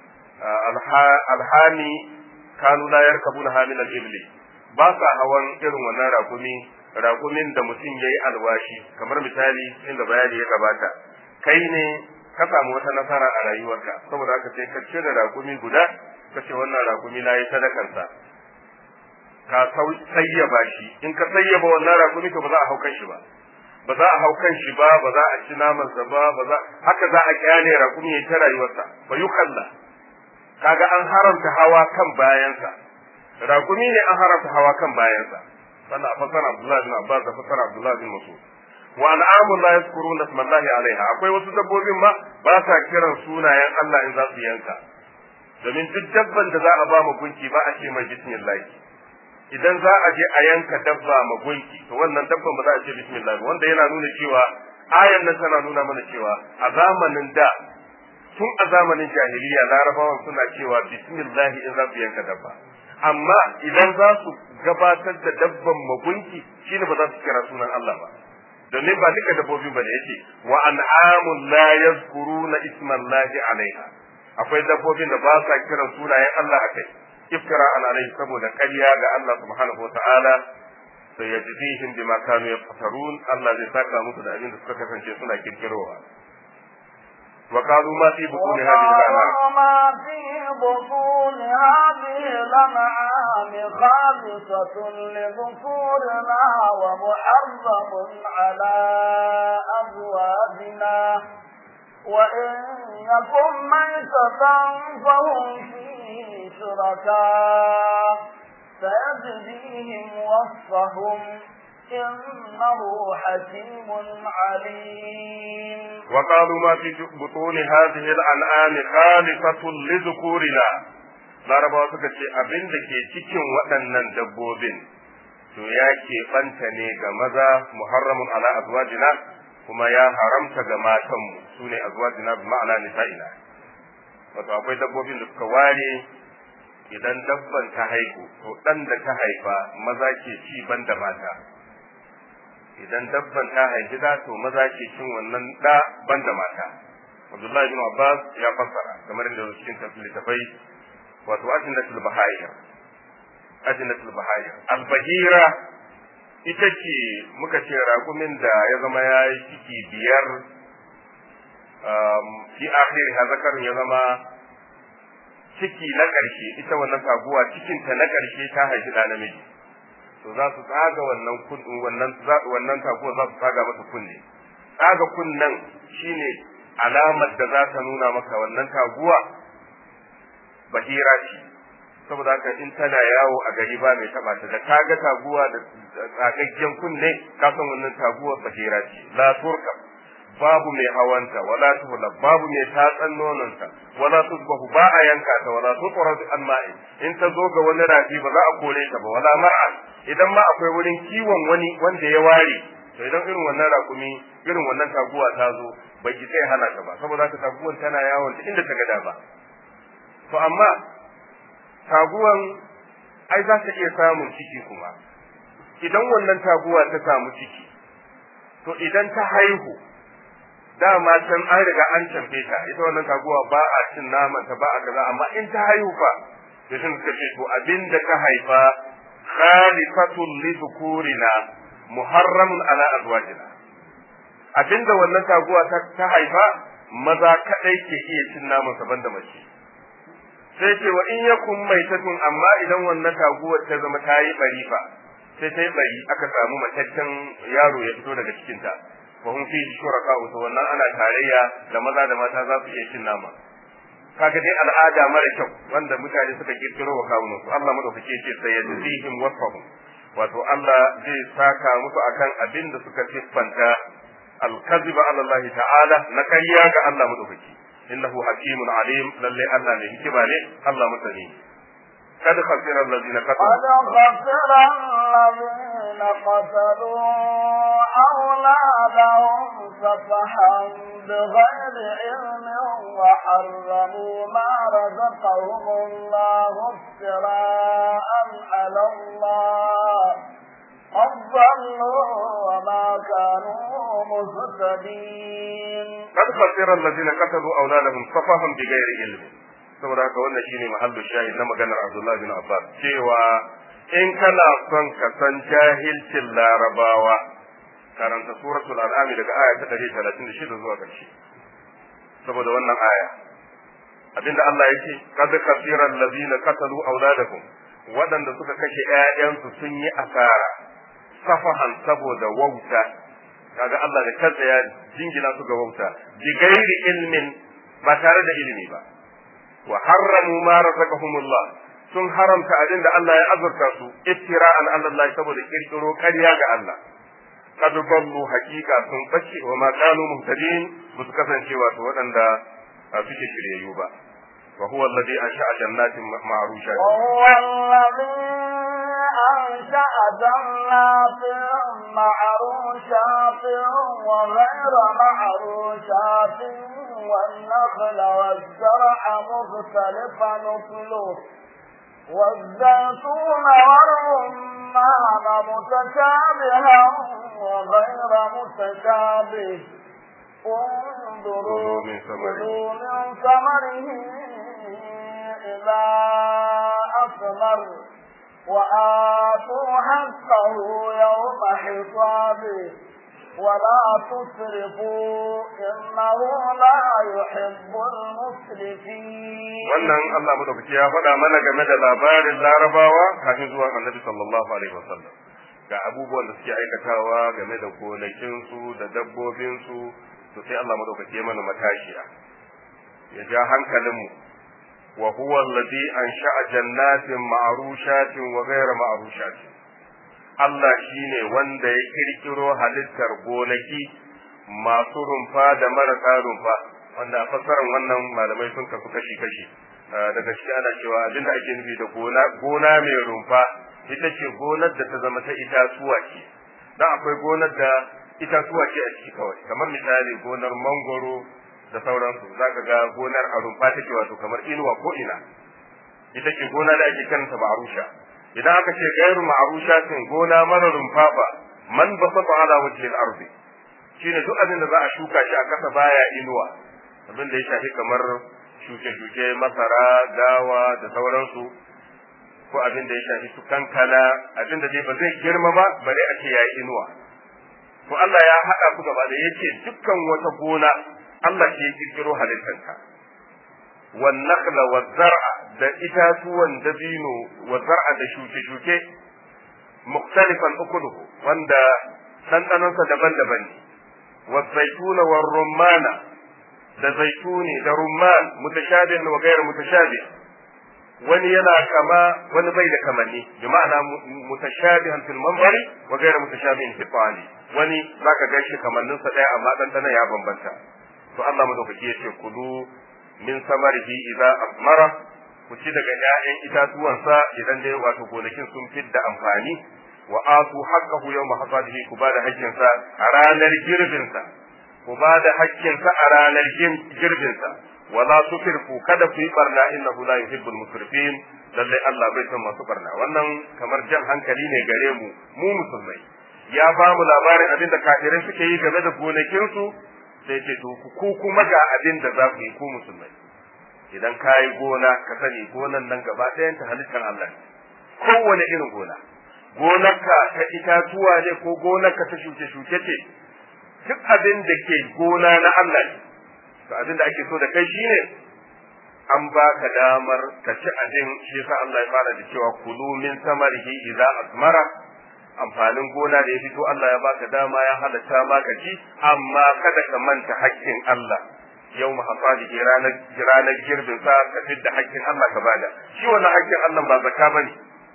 alhami kanu la yarkabuna hamil al-ibli ba sa hawan irin wannan rakumi rakumin da mutum yayi alwashi kamar misali inda bayani ya gabata kai ne ka samu wata nasara a rayuwarka saboda haka sai ka cire rakumi guda ka ce wannan rakumi na yi sadakansa ka sayyaba shi in ka sayyaba wannan rakumi to ba za a haukan shi ba ba za a haukan shi ba ba za a ci namansa ba ba za haka za a kyale rakumi ya ta rayuwarsa ba yukalla kaga an haramta hawa kan bayansa rakumi ne an haramta hawa kan bayansa wannan a fasara Abdullah bin Abbas da fasara Abdullah bin Mas'ud wa an'amun la yazkuruna ismallahi alaiha akwai wasu dabbobin ma ba sa kiran sunayen Allah in za su yanka domin duk dabban da za a ba mu gunki ba a ce mai bismillah idan za a je a yanka dabba ma gunki to wannan dabban ba za a ce bismillah wanda yana nuna cewa ayan nan tana nuna mana cewa a zamanin da tun a zamanin jahiliya larabawan suna cewa bismillah in za su yanka dabba amma idan za su gabatar da dabban magunki shine ba za su kira sunan Allah ba domin ba duka dabbobi bane yake wa an'amun la yazkuruna ismallahi alaiha akwai dabbobin da ba sa kiran sunayen Allah akai iftira an alaihi saboda ƙarya ga Allah subhanahu wa ta'ala sai ya jizihim bima kanu yaftarun Allah zai saka musu da abin da suka kasance suna kirkirowa وقالوا ما في بطون هذه الأنعام ما في بطون هذه الأنعام خالصة لذكورنا ومحرم على أزواجنا وإن يكن ميتة فهم فيه شركاء سيجزيهم وصفهم إنه حكيم عليم وقالوا ما في بطون هذه الأنعام خالصة لذكورنا larabawa suka ce abin da ke cikin waɗannan dabbobin to ya keɓanta ne ga maza muharramun ala azwajina kuma ya haramta ga matanmu su ne azwajina bi ma'ana nisa'ina wato akwai dabbobin da suka ware idan dabban ta haihu to ɗan da ta haifa maza ke ci banda mata idan dabban ta haifi da to maza ke cin wannan da banda mata Abdullahi bin Abbas ya fassara kamar da cikin littafai wato ajinatul bahayir ajinatul bahayir albahira ita ce muka ce raƙumin da ya zama ya yi ciki biyar fi akhiri ha zakarin ya zama ciki na ƙarshe ita wannan taguwa cikinta na ƙarshe ta haifi da namiji to za su tsaga wannan wannan wannan taguwa za su tsaga masa kunne tsaga kunnen shine alamar da za ta nuna maka wannan taguwa bahira ce saboda haka in tana yawo a gari ba mai taba ta da kaga taguwa da tsagaggen kunne ka san wannan taguwa bahira ce la turka babu mai hawanta wala tuhla babu mai tatsan nononta wala tusbahu ba a yanka ta wala tuqradu an ma'i in ta zo ga wani rafi ba za a kore ta ba wala mar'a idan ma akwai wurin kiwon wani wanda ya ware to idan irin wannan rakumi irin wannan taguwa ta zo bai ki sai hana ta ba saboda haka taguwan tana yawon ta inda ta gada ba to amma taguwan ai za ta iya samun ciki kuma idan wannan taguwa ta samu ciki to idan ta haihu dama can an riga an camfe ta ita wannan taguwa ba a cin naman ta ba a kaza amma in ta haihu fa da sun suka ce to abin da ta haifa khalifatun li dhukurina muharramun ala azwajina abinda wannan taguwa ta haifa maza kadai ke iya cin naman sa banda mace sai ce wa in yakun maitatun amma idan wannan taguwar ta zama ta yi bari fa sai ta yi bari aka samu mataccen yaro ya fito daga cikinta fa hum fi shuraka to wannan ana tarayya da maza da mata za su iya cin nama kaga dai al'ada mara kyau wanda mutane suka kirkiro wa kawunan su Allah madaukake ce sai ya tsihim wasfahum wato Allah zai saka musu akan abin da suka siffanta al-kadhiba ala Allah ta'ala na kariya ga Allah madaukake innahu hakimun alim lalle Allah ne hikima ne Allah masani قد خسر الذين كفروا قد خسر الذين الذين قتلوا أولادهم سفحا بغير علم وحرموا ما رزقهم الله افتراء على الله قد ضلوا وما كانوا مهتدين قد خسر الذين قتلوا أولادهم سفها بغير علم saboda haka wannan shine mahallu shahid na maganar Abdullah bin Abbas cewa in kana son ka san jahilcin larabawa karanta suratul al'ami daga aya ta 136 zuwa ƙarshe saboda wannan aya abinda Allah yake qad kasira allazina qatalu auladakum waɗanda suka kashe ƴaƴansu sun yi asara safahan saboda wauta kaga Allah da kansa ya jingina su ga wauta bi gairi ilmin ba tare da ilimi ba wa harramu ma razaqahumullah sun haramta abin da Allah ya azurta su iftira'an ala Allah saboda kirkiro ƙarya ga Allah kad ballu haqiqa sun bace wa ma kanu muhtadin ba su kasance wato waɗanda suke shiryayyu ba wa huwa alladhi ansha'a jannatin ma'rusha وهو الذي أنشأ جنات معروشات وغير معروشات والنخل والزرع مختلفا نخله والزيتون والرمان متشابها وغير متشابه انظروا كلوا من ثمره. كلوا من ثمره إذا أثمر وآتوا حقه يوم حصاده ولا تسرفوا إنه لا يحب المسرفين wannan Allah madaukaki ya faɗa mana game da labarin larabawa kafin zuwan annabi sallallahu alaihi wasallam ga abubuwan da suke aikatawa game da gonakinsu da dabbobinsu to sai Allah madaukaki ya mana matashiya ya ja hankalinmu wa huwa alladhi ansha'a jannatin ma'rushatin wa ghayra ma'rushatin Allah shine wanda ya kirkiro halittar gonaki masu rumfa da marasa rumfa wanda a fassarar wannan malamai sun kasu kashi-kashi daga ciki ana cewa abinda ake nufi da gona gona mai rumfa ita ce gonar da ta zama ta itatuwa ce dan akwai gonar da itatuwa ce a ciki kawai kamar misali gonar mangoro da sauransu zaka ga gonar a rumfa take wato kamar inuwa ko ina ita ce gona da ake karanta ma'arusha idan aka ce gairu ma'arushatin gona mara rumfa ba man basata ala wajhil ardi shine duk abin da za a shuka shi a kasa baya inuwa abin da ya shafi kamar shuke-shuke masara dawa da sauransu ko abin da ya shafi su kankana abin da dai ba zai girma ba bare a ce yayi inuwa to Allah ya haɗa ku gaba da yace dukkan wata gona Allah ke kirkiro halittarka wan nakhla wa zar'a da itatuwan dabino wa zar'a da shuke-shuke mukhtalifan ukuluhu wanda ɗanɗanonsa daban-daban ne wa zaituna wa rumana da zaituni da rumman mutashabih wa ghayr mutashabih wani yana kama wani bai da kamanni bi ma'ana mutashabihan fil manzari wa ghayr mutashabihin fi tali wani zaka ga shi kamannin sa daya amma dan ya bambanta to Allah madaukaki ya ce kulu min samarihi idza asmara ku ci daga ƴaƴan itatuwansa idan dai wato gonakin sun fidda amfani wa atu haqqahu yawma hasadihi ku bada haƙƙinsa a ranar girbinsa ku bada haƙƙinsa a ranar girbinsa wala tusrifu kada ku yi barna innahu la yuhibbul musrifin lalle Allah bai son masu barna wannan kamar jan hankali ne gare mu mu musulmai ya ba mu labarin abin da kafirai suke yi game da gonakinsu sai ce to ku kuma ga abin da za ku yi ku musulmai idan ka yi gona ka sani gonan nan gaba ɗayan ta halittar Allah ne kowane irin gona gonarka ta itatuwa ne ko gonarka ta shuke-shuke ce duk abin da ke gona na Allah ne to abin da ake so da kai shine an baka damar ka ci abin shi yasa Allah ya fara da cewa kulu min samarihi idza asmara amfanin gona da ya fito Allah ya baka dama ya halatta maka ci amma kada ka manta haƙƙin Allah yau mahasadihi ranar ranar girbin sa ka fidda haƙƙin Allah ka bada shi wannan haƙƙin Allah ba zakka bane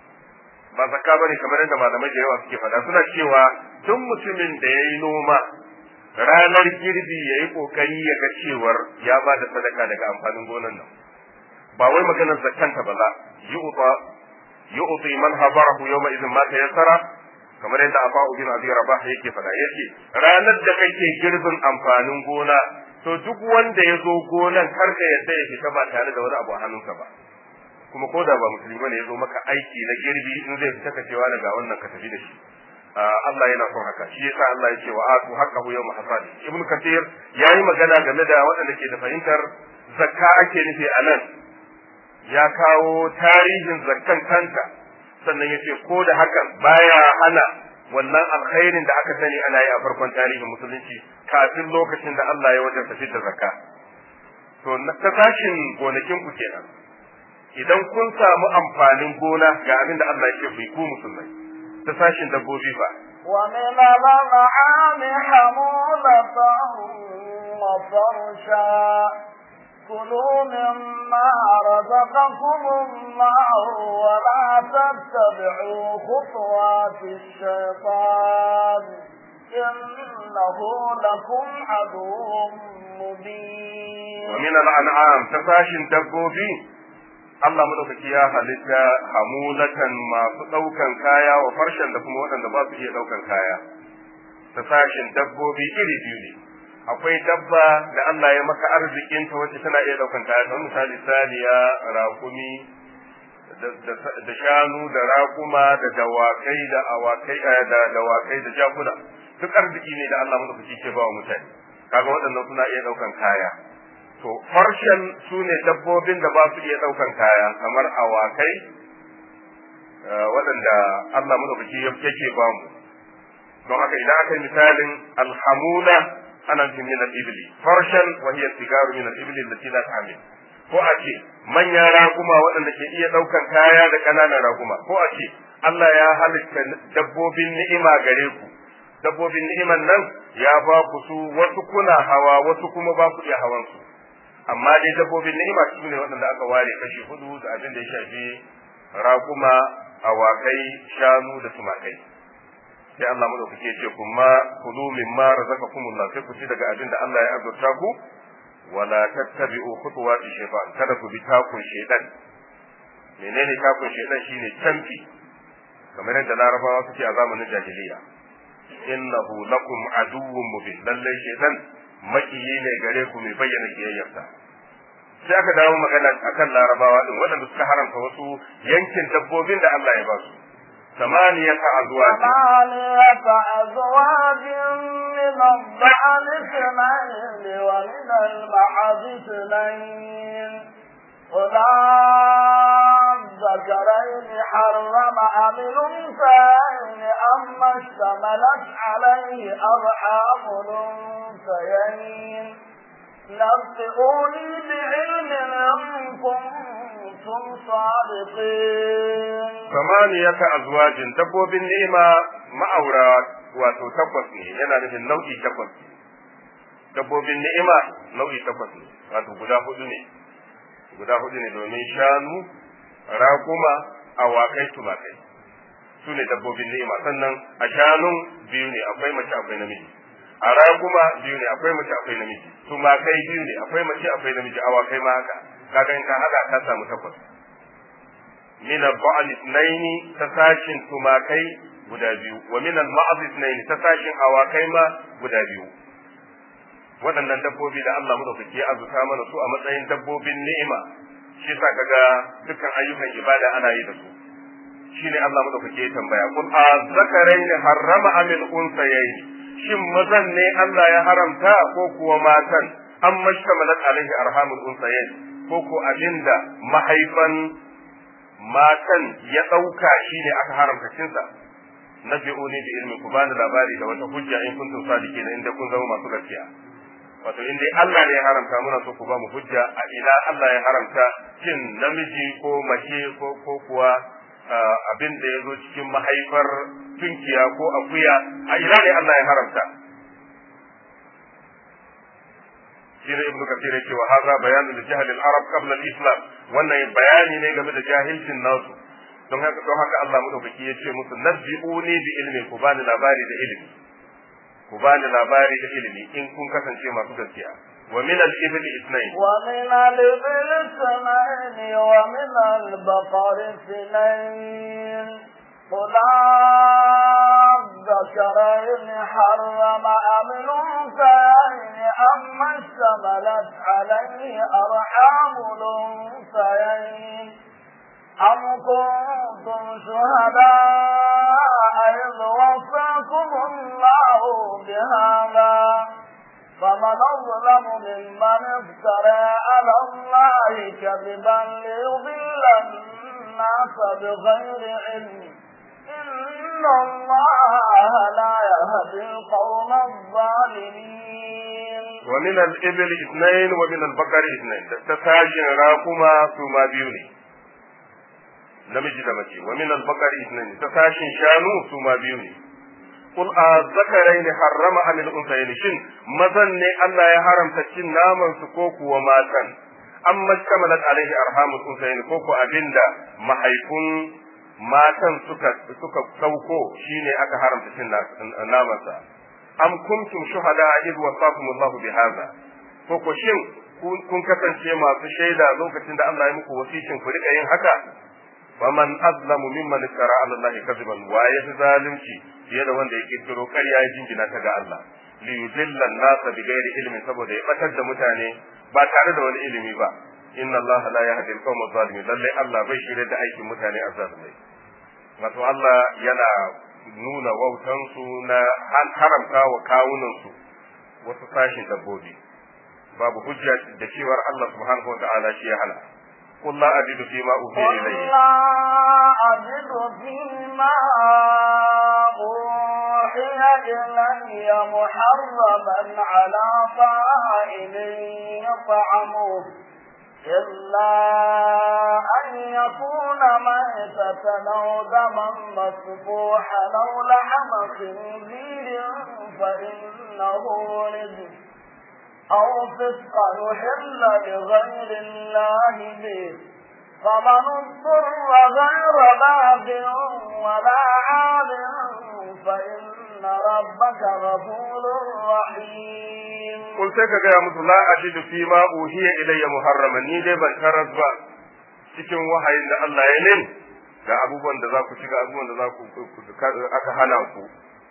ba zakka bane kamar yadda malamai da yawa suke faɗa suna cewa duk mutumin da yayi noma ranar girbi yayi kokari ya ga cewar ya bada sadaka daga amfanin gonan nan ba wai maganar zakkanta ba la yu'ta yu'ti man habarahu yawma idhin ma tayassara kamar yadda Abu bin Abi Rabah yake faɗa yake ranar da kake girbin amfanin gona to duk wanda ya zo gonan kar ka yadda ya fita ba tare da wani abu a hannunsa ba kuma ko da ba musulmi bane ya zo maka aiki na girbi in zai fita ka cewa daga wannan ka tafi da shi Allah yana son haka shi yasa Allah ya ce wa atu haqqahu yawm hasadi ibn kathir yayi magana game da waɗanda ke da fahimtar zakka ake nufi a nan ya kawo tarihin zakkan kanta sannan ya ce ko da hakan baya hana wannan alkhairin da aka sani ana yi a farkon tarihin musulunci kafin lokacin da Allah ya wajen tafi da zakka to ta tashin gonakin ku kenan idan kun samu amfanin gona ga abin da Allah ya ce ku musulmai ta sashin dabbobi fa ومن الأنعام حمولة وفرشا كلوا مما رزقكم الله ولا تتبعوا خطوات الشيطان إنه لكم عدو مبين ومن الأنعام تفاشن دبوبي Allah madaukaki ya halitta hamulatan masu ɗaukan kaya wa farshen da kuma waɗanda ba su iya ɗaukan kaya ta sashin dabbobi iri biyu ne akwai dabba da Allah ya maka arzikinta wacce tana iya ɗaukan kaya kamar misali saniya rakumi da shanu da rakuma da dawakai da awakai da dawakai da jakuna duk arziki ne da Allah madaukaki ke ba wa mutane kaga waɗannan suna iya ɗaukan kaya to farshen su ne dabbobin da ba su iya ɗaukan kaya kamar awakai waɗanda Allah madaukaki yake ba mu don haka idan aka yi misalin alhamula ana nufin min al-ibli farshan wa hiya sigaru min al-ibli allati la ta'mil ko a ce manyan raguma waɗanda ke iya ɗaukan kaya da ƙananan raguma ko a ce Allah ya halitta dabbobin ni'ima gare ku dabbobin ni'iman nan ya ba ku su wasu kuna hawa wasu kuma ba ku iya hawan su amma dai dabbobin ni'ima su ne waɗanda aka ware kashi hudu da abin da ya shafi raguma awakai shanu da tumakai sai Allah madaukake ya ce kuma kulu mimma razaqakumullah sai ku ci daga abin da Allah ya azurta ku wala tattabi'u khutuwati shaytan kada ku bi takun shaytan menene takun shaytan shine canfi kamar yadda larabawa suke a zamanin jahiliya innahu lakum aduwwun mubin lallai shaytan makiyi ne gare ku mai bayyana kiyayyarsa sai aka dawo magana akan larabawa din waɗanda suka haramta wasu yankin dabbobin da Allah ya ba su ثمانية أزواج ثمانية أزواج من الضأن اثنين ومن المعز اثنين قل الذكرين حرم أم الأنثيين أما اشتملت عليه أرحام الأنثيين نبئوني بعلم إن كنتم صادقين ثمانية أزواج دبوب النعمة ma'aura wato takwas ne yana nufin nau'i takwas dabbobin ni'ima nau'i takwas ne wato guda hudu ne guda hudu ne domin shanu raguma awakai tumakai su ne dabbobin ni'ima sannan a shanun biyu ne akwai mace akwai namiji a raguma biyu ne akwai mace akwai namiji tumakai biyu ne akwai mace akwai namiji awakai ma haka kaga in ka hada ka samu takwas min al-ba'al ithnaini ta sashin tumakai guda biyu wa min al-ma'az ithnaini ta sashin awakai ma guda biyu waɗannan dabbobi da Allah madaukaki ya azuta mana su a matsayin dabbobin ni'ima shi sa kaga dukkan ayyukan ibada ana yi da su shine Allah madaukaki ya tambaya kun a zakarain harrama amil unsayayn shin mazan ne Allah ya haramta ko kuwa matan an mashtamalat alaihi arhamul unsayayn ko ko abinda mahaifan matan ya ɗauka shine aka haramta cinsa nabi'uni bi ilmi ku bani labari da wata hujja in kuntum sadiqina inda kun zama masu gaskiya wato in dai Allah ne ya haramta muna so ku ba mu hujja a ina Allah ya haramta cin namiji ko mace ko ko kuwa abin da ya zo cikin mahaifar tunkiya ko akuya a ina ne Allah ya haramta shine ibnu kathir yake wa hadha bayanu li jahl al arab qabla al islam wannan bayani ne game da jahilcin nasu don haka don haka Allah madaukaki yace musu nabbi'uni bi ilmi ku bani labari da ilimi ku bani labari da ilimi in kun kasance masu gaskiya wa min al-ibli ithnayn wa min al-ibli ithnayn wa min al-baqari ithnayn قل الذكرين حرم أم الأنثيين أما اشتملت عليه أرحام الأنثيين أم كنتم شهداء إذ وصاكم الله بهذا فمن أظلم ممن افترى على الله كذبا ليضل الناس بغير علم إن الله لا يهدي القوم الظالمين ومن الإبل اثنين ومن البقر اثنين تساجن راكما ثم بيوني namiji da mace wa min al-baqari ithnain ta sashin shanu su ma biyu ne qul azzakaraini harrama am al-unthayain shin mazan ne Allah ya haramta cin naman su ko kuwa matan amma kamalat alaihi arhamul unthayain ko ko abinda mahaifun matan suka suka sauko shine aka haramta cin naman sa am kuntum shuhada id wasaqakum Allah bi hadha ko ko shin kun kasance masu shaida lokacin da Allah ya muku wasicin ku rika yin haka faman azlamu mimman iftara ala Allah kadiban wa ya fi zalunci fiye da wanda ya kirkiro ƙarya ya jingina ta ga Allah li yudilla an-nasa bi ghairi ilmin saboda ya batar da mutane ba tare da wani ilimi ba inna Allah la yahdi al-qawm adh-dhalimin lalle Allah bai shirye da aikin mutane azzalumai wato Allah yana nuna wautan su na haramta wa kawunan su wasu sashin dabbobi babu hujja da cewar Allah subhanahu wa ta'ala shi ya hana قل لا أجد فيما أوحي قل إلي لا أجد فيما أوحي إلي محرما على طائل يطعمه إلا أن يكون ميتة أو دما مسفوحا أو لحم خنزير فإنه رجس أو فسقا يحل لغير الله به فمن اضطر غير باغ ولا عاد فإن ربك غفور رحيم Kun sai ka gaya musu la ajidu fi ma uhiya ilayya muharrama ni dai ban taras ba cikin wahayin da Allah ya nin ga abubuwan da za ku ci ga abubuwan da za ku aka hana ku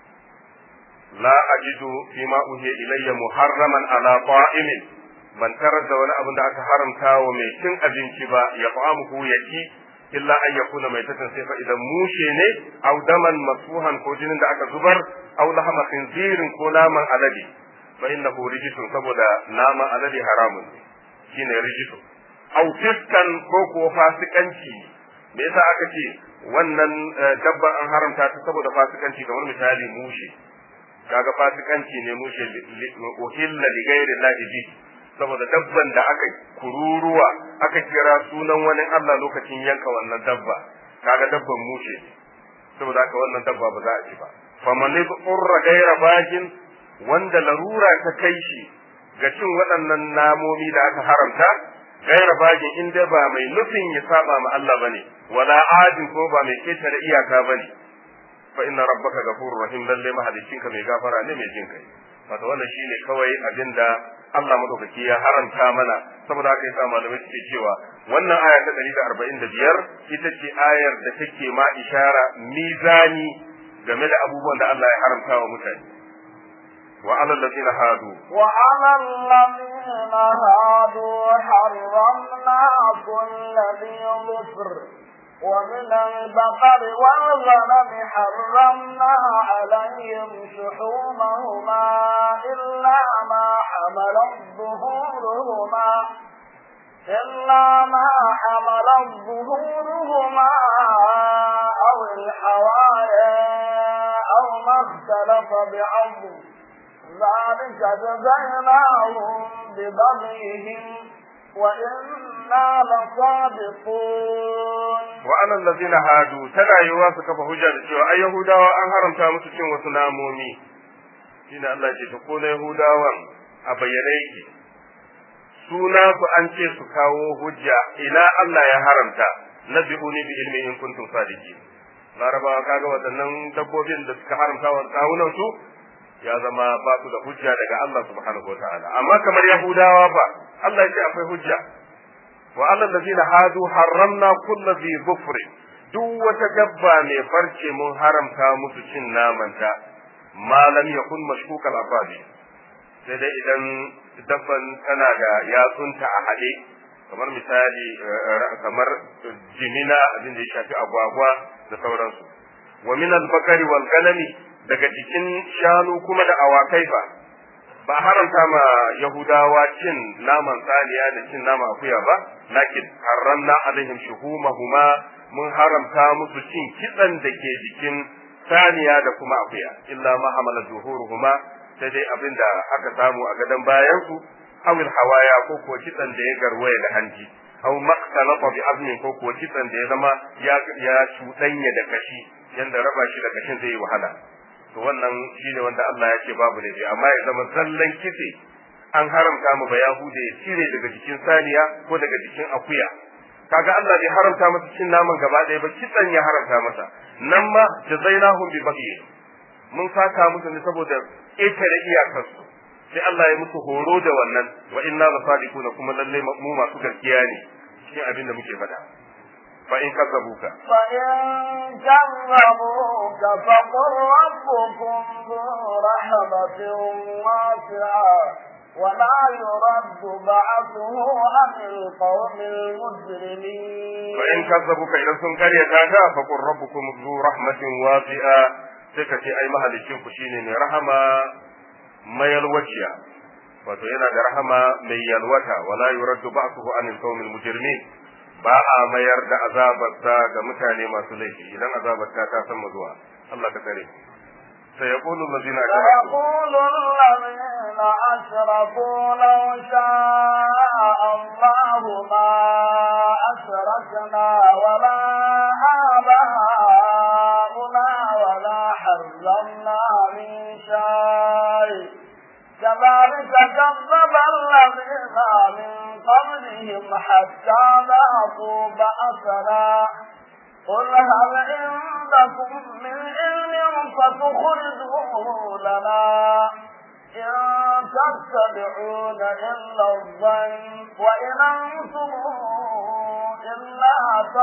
la ajidu fi ma uhiya ilayya muharraman ala ta'imin ban tarar da wani abin da aka haramta wa mai cin abinci ba ya fa'amuhu ya ci illa an yakuna mai tatan sai fa idan mushe ne aw daman masfuhan ko jinin da aka zubar aw lahama khinzirin ko naman alade fa innahu rijsun saboda naman alade haramun ne shine rijsu aw fiskan ko ko fasikanci me yasa aka ce wannan dabba an haramta ta saboda fasikanci kamar misali mushe kaga fasikanci ne mushe uhilla li ghairi llahi bi saboda dabban da aka kururuwa aka kira sunan wani Allah lokacin yanka wannan dabba kaga dabban mushe saboda haka wannan dabba ba za a ci ba faman urra gaira bagin wanda larura ta kai shi ga cin waɗannan namomi da aka haramta gaira bagin in dai ba mai nufin ya saba ma Allah bane wala adin ko ba mai ketare iyaka bane fa inna rabbaka ghafurur rahim lalle mahalicinka mai gafara ne mai jin kai wato wannan shine kawai abinda Allah madaukaki ya haramta mana saboda haka yasa malamai suke cewa wannan aya ta 145 ita ce ayar da take ma ishara mizani game da abubuwan da Allah ya haramta wa mutane wa alal ladina hadu وعلى الذين هادوا حرمنا كل ذي ظفر ومن البقر والغنم حرمنا عليهم شحومهما إلا ما حملت ظهورهما إلا ما حملت ظهورهما أو الحوايا أو ما اختلف بعض ذلك جزيناهم ببغيهم وإنا لصادقون wa alal ladina hadu tana yiwa su kafa hujja da cewa ai yahudawa an haramta musu cin wasu namomi shine Allah ce to ko na yahudawan a bayyane yake suna su an ce su kawo hujja ina Allah ya haramta nabi'uni bi ilmi in kuntum sadiqin larabawa kaga waɗannan dabbobin da suka haramta wa kawunan su ya zama ba su da hujja daga Allah subhanahu wataala amma kamar yahudawa ba Allah ya ce akwai hujja wa alal ladina hadu harramna kullu dhi dhufr duk wata dabba mai farce mun haramta musu cin namanta malam yakun mashkukal afabi sai dai idan dabban tana da yatsunta a haɗe kamar misali kamar jimina abin da ya shafi agwagwa da sauransu wa min al-bakari wal ganami daga cikin shanu kuma da awakai fa ba haramta ma yahudawa cin naman saniya da cin naman akuya ba lakin haramna alaihim shuhumahuma mun haramta musu cin kitsan da ke jikin saniya da kuma akuya illa ma hamala zuhuruhuma sai dai abin da aka samu a gadon bayan su awil hawaya ko ko kitsan da ya garwaya da hanji aw maqtalata bi azmin ko ko kitsan da ya zama ya ya cuɗanya da kashi yanda raba shi da kashin zai yi wahala to wannan shine wanda Allah ya ce babu laifi amma ya zama zallan kitse an haramta mu ba yahude ya cire daga jikin saniya ko daga jikin akuya kaga Allah bai haramta masa cin naman gaba ɗaya ba kitsan ya haramta masa nan ma jazainahum bi baghi mun saka musu ne saboda ƙetare iyakarsu sai Allah ya musu horo da wannan wa inna la sadiquna kuma lalle mu masu gaskiya ne cikin abin da muke faɗa fa in kazzabuka fa in kazzabuka fa qur rabbukum dhu rahmatin wasi'a ولا يرد بعثه عن القوم المجرمين فإن كذبوك إذا سن قرية هذا فقل ربكم ذو رحمة واسعة سكتي أي مهل الشنك شيني من رحمة ما يلوشيا wato yana da rahama mai yalwata wala yuraddu ba'suhu anil qawmil mujrimin ba a mayar da azabarsa ga mutane masu laifi idan azabarta ta san zuwa Allah ka kare سيقول الذين سيقول الذين أشركوا لو شاء الله ما أشركنا ولا آباؤنا ولا حرمنا من شيء كذلك كذب الذين من قبلهم حتى ذاقوا بأسنا قل هل عندكم من علم فتخرجوه لنا إن تتبعون إلا الظن وإن أنتم إلا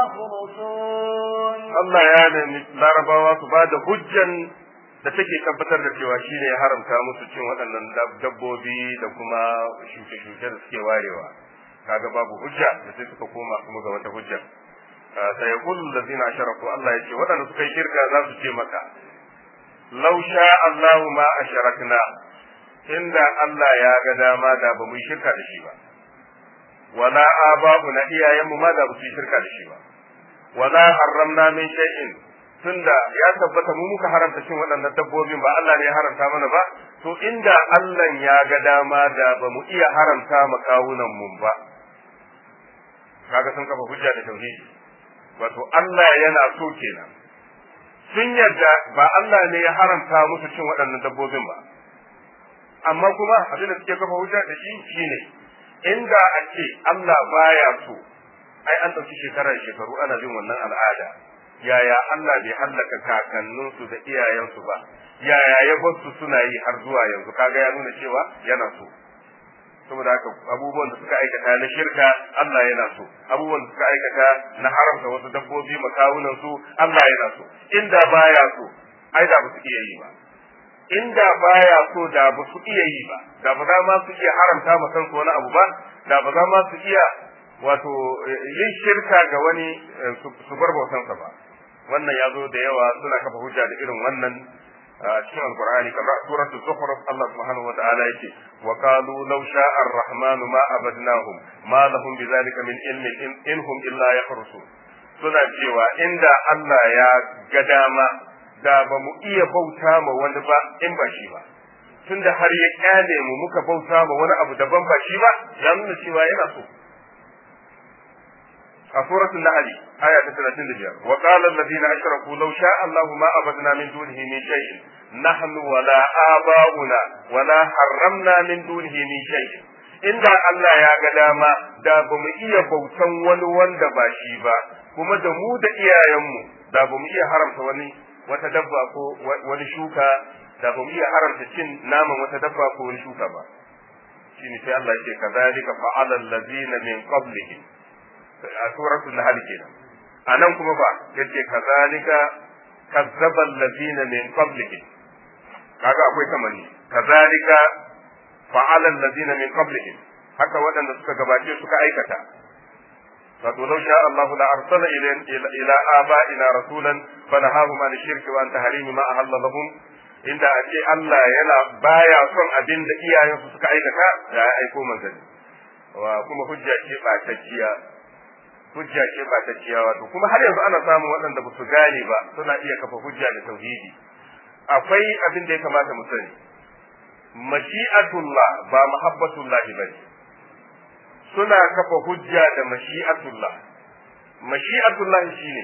تخرجون Allah ya nemi larabawa su ba da hujjan da take tabbatar da cewa shi ne ya haramta musu cin waɗannan dabbobi da kuma shuke-shuke da suke warewa kaga babu hujja da sai suka koma kuma ga wata hujja sai kullu allazina asharaku Allah ya ce waɗanda suka yi shirka za su ce maka law sha Allahu ma asharakna inda Allah ya ga dama da ba mu yi shirka da shi ba wala aba'una iyayenmu ma da ba su yi shirka da shi ba wala harramna min shay'in tunda ya tabbata mu muka haramta cin waɗannan dabbobin ba Allah ne ya haramta mana ba to inda Allah ya ga dama da ba mu iya haramta ma kawunan mu ba kaga sun kafa hujja da tauhidi wato Allah yana so kenan sun yarda ba Allah ne ya haramta musu cin waɗannan dabbobin ba amma kuma abin da suke kafa hujja da shi shine inda a ce Allah baya so ai an ɗauki shekarar shekaru ana bin wannan al'ada yaya Allah bai hallaka kakanninsu da iyayensu ba yaya ya su suna yi har zuwa yanzu kaga ya nuna cewa yana so saboda haka abubuwan da suka aikata na shirka Allah yana so abubuwan da suka aikata na haramta wasu dabbobi makawunan su Allah yana so inda baya so ai da ba su iya yi ba inda baya so da ba su iya yi ba da ba za ma su iya haramta ma kansu wani abu ba da ba za ma su iya wato yin shirka ga wani su bar bautansa ba wannan ya zo da yawa suna kafa hujja da irin wannan a cikin alqur'ani kamar suratu zukhruf Allah subhanahu wa ta'ala yake wa qalu law sha'a ar-rahmanu ma abadnahum ma lahum bidhalika min ilmin in hum illa yakhrusun suna cewa inda Allah ya ga dama da ba mu iya bauta ma wani ba in ba shi ba tunda har ya kyale mu muka bauta ma wani abu daban ba shi ba ya nuna cewa yana so a suratul nahl aya ta 35 wa qala alladhina ashraku law sha'a Allahu ma abadna min dunihi min shay'in nahnu wala aba'una wala harramna min dunihi min shay'in inda Allah ya ga dama da ba mu iya bautan wani wanda ba shi ba kuma da mu da iyayenmu da ba mu iya haramta wani wata dabba ko wani shuka da ba mu iya haramta cin naman wata dabba ko wani shuka ba shine sai Allah ya ce kadhalika fa'ala allazina min qablihim a suratul nahl kenan anan kuma ba yace kazalika kazzaba allazina min qablihim kaga akwai kamani kazalika fa'ala allazina min qablihim haka waɗanda suka gabace suka aikata wato law sha Allahu la arsala ila aba'ina rasulan fanahahum an shirki wa an tahrimi ma ahalla lahum inda a ce Allah yana baya son abin da iyayensu suka aikata da ya aiko manzanni wa kuma hujja ce ba ta ciya hujja ce ba ta ciya wato kuma har yanzu ana samun waɗanda ba su gane ba suna iya kafa hujja da tauhidi akwai abin da ya kamata mu sani mashi'atullah ba mahabbatullah bane suna kafa hujja da mashi'atullah mashi'atullah shine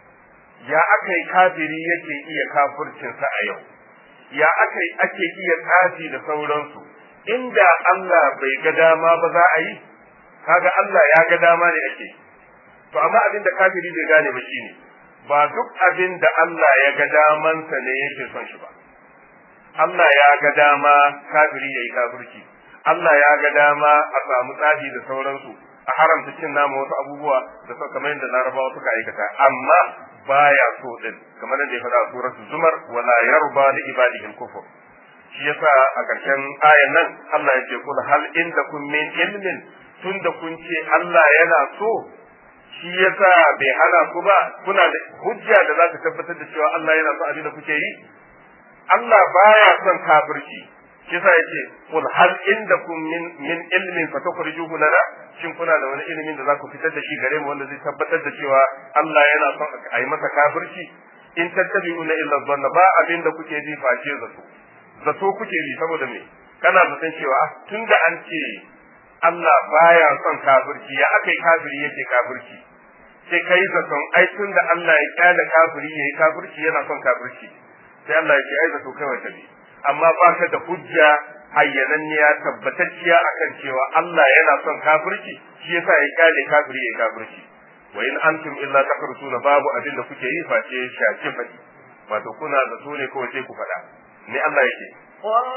ya aka yi kafiri yake iya kafircinsa a yau ya aka yi ake iya tsafi da sauransu inda Allah bai ga dama ba za a yi kaga Allah ya ga dama ne ake to amma abin da kafiri bai gane ba shine ba duk abin da Allah ya ga damansa ne yake son shi ba Allah ya ga dama kafiri yayi kafirci Allah ya ga dama a samu tsafi da sauransu a haramta cin nama wasu abubuwa da suka kamar yadda larabawa suka aikata amma baya so din kamar yadda ya faɗa a suratul zumar wala yarba li ibadihi al-kufr shi yasa a ƙarshen ayan nan Allah ya ce kul hal indakum min ilmin tunda kun ce Allah yana so shi yasa bai hana ku ba kuna da hujja da za ta tabbatar da cewa Allah yana so abin da kuke yi Allah baya son kafirci shi yasa yace kul hal indakum min min ilmin fatukhrijuhu lana shin kuna da wani ilimin da za ku fitar da shi gare mu wanda zai tabbatar da cewa Allah yana son a yi masa kafirci in tattabi'una illa dhanna ba abin da kuke ji face zato zato kuke ji saboda me kana zaton cewa tunda an ce Allah baya son kafirci ya aka yi kafiri yake kafirci sai kai zaton ai tunda Allah ya kyale kafiri yayi kafirci yana son kafirci sai Allah ya ce ai zato kawai ta bi amma ba ka da hujja hayyananniya tabbatacciya akan cewa Allah yana son kafirci shi yasa ya kyale kafiri yayi kafirci wa in antum illa takrusuna babu abin da kuke yi face shaci fadi wato kuna zato ne kawai sai ku faɗa ne Allah yake قل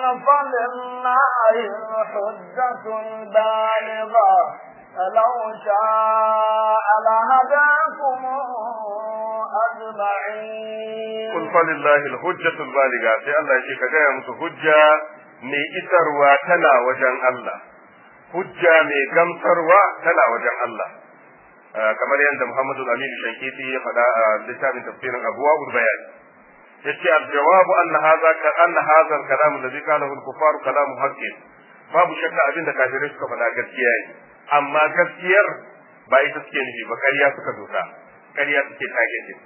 فلله الحجة البالغة لو شاء لهداكم أجمعين قل فلله الحجة البالغة sai Allah yake ka gaya musu hujja mai isarwa tana wajen Allah hujja mai gamsarwa tana wajen Allah kamar yadda Muhammadu Amin Shankiti ya faɗa a littafin tafsirin Abuwa Bayan yace al-jawabu anna hadha ka anna hadha al-kalam alladhi qalahu al-kuffar kalamu haqqin babu shakka abinda kafirai suka faɗa gaskiya ne amma gaskiyar ba ita suke nufi ba ƙarya suka doka ƙarya suke tage ne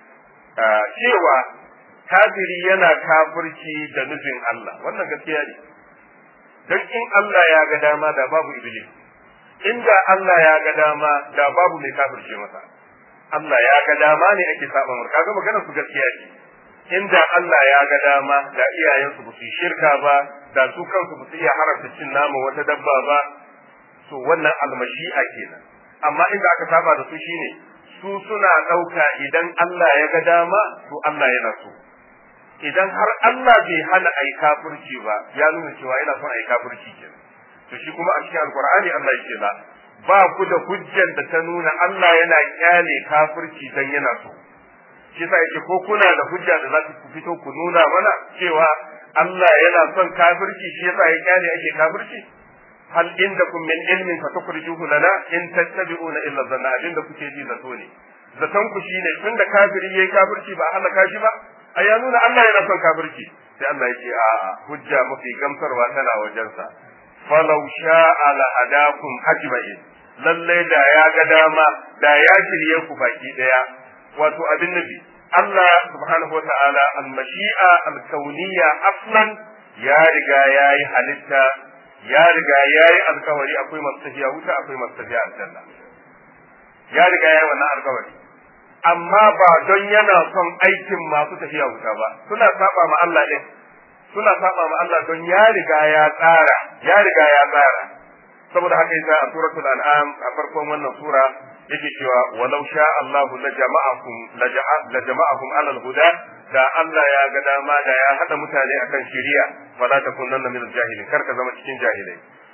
cewa kafiri yana kafirci da nufin Allah wannan gaskiya ne dan in Allah ya ga dama da babu iblis inda Allah ya ga dama da babu mai kafirce masa Allah ya ga dama ne ake saba murka kaga maganar su gaskiya ce inda Allah ya ga dama da iyayensu ba su yi shirka ba da su kansu ba su iya haramta cin nama wata dabba ba to wannan almashi'a kenan amma inda aka saba da su shine su suna ɗauka idan Allah ya ga dama to Allah yana so idan har Allah bai hana a yi kafirci ba ya nuna cewa yana son a yi kafirci kenan to shi kuma a cikin alkur'ani Allah yake la ba ku da hujjar da ta nuna Allah yana kyale kafirci dan yana so shi yasa yake ko kuna da hujja da za ku fito ku nuna mana cewa Allah yana son kafirci shi yasa ya kyale ake kafirci hal indakum min ilmin fatukhrijuhu lana in tattabi'una illa dhanna abin da kuke ji zato ne zaton ku shine tun da kafiri yayi kafirci ba halaka shi ba a ya nuna Allah yana son kafirci sai Allah ya ce a hujja mafi gamsarwa tana wajensa falau sha'a la hadakum ajma'in lalle da ya ga dama da ya shirye ku baki daya wato abin nabi Allah subhanahu wa ta'ala al-mashi'a al-kauniyya aslan ya riga yayi halitta ya riga yayi alkawari akwai masu tafiya wuta akwai masu tafiya aljanna ya riga yayi wannan alkawari amma ba don yana son aikin masu tafiya wuta ba suna saba ma Allah din suna saba ma Allah don ya riga ya tsara ya riga ya tsara saboda haka yasa a suratul an'am a farkon wannan sura yake cewa walau sha Allahu la jama'akum la jama'akum alal huda da Allah ya ga dama da ya hada mutane akan shari'a wala takunanna min jahilin kar ka zama cikin jahilai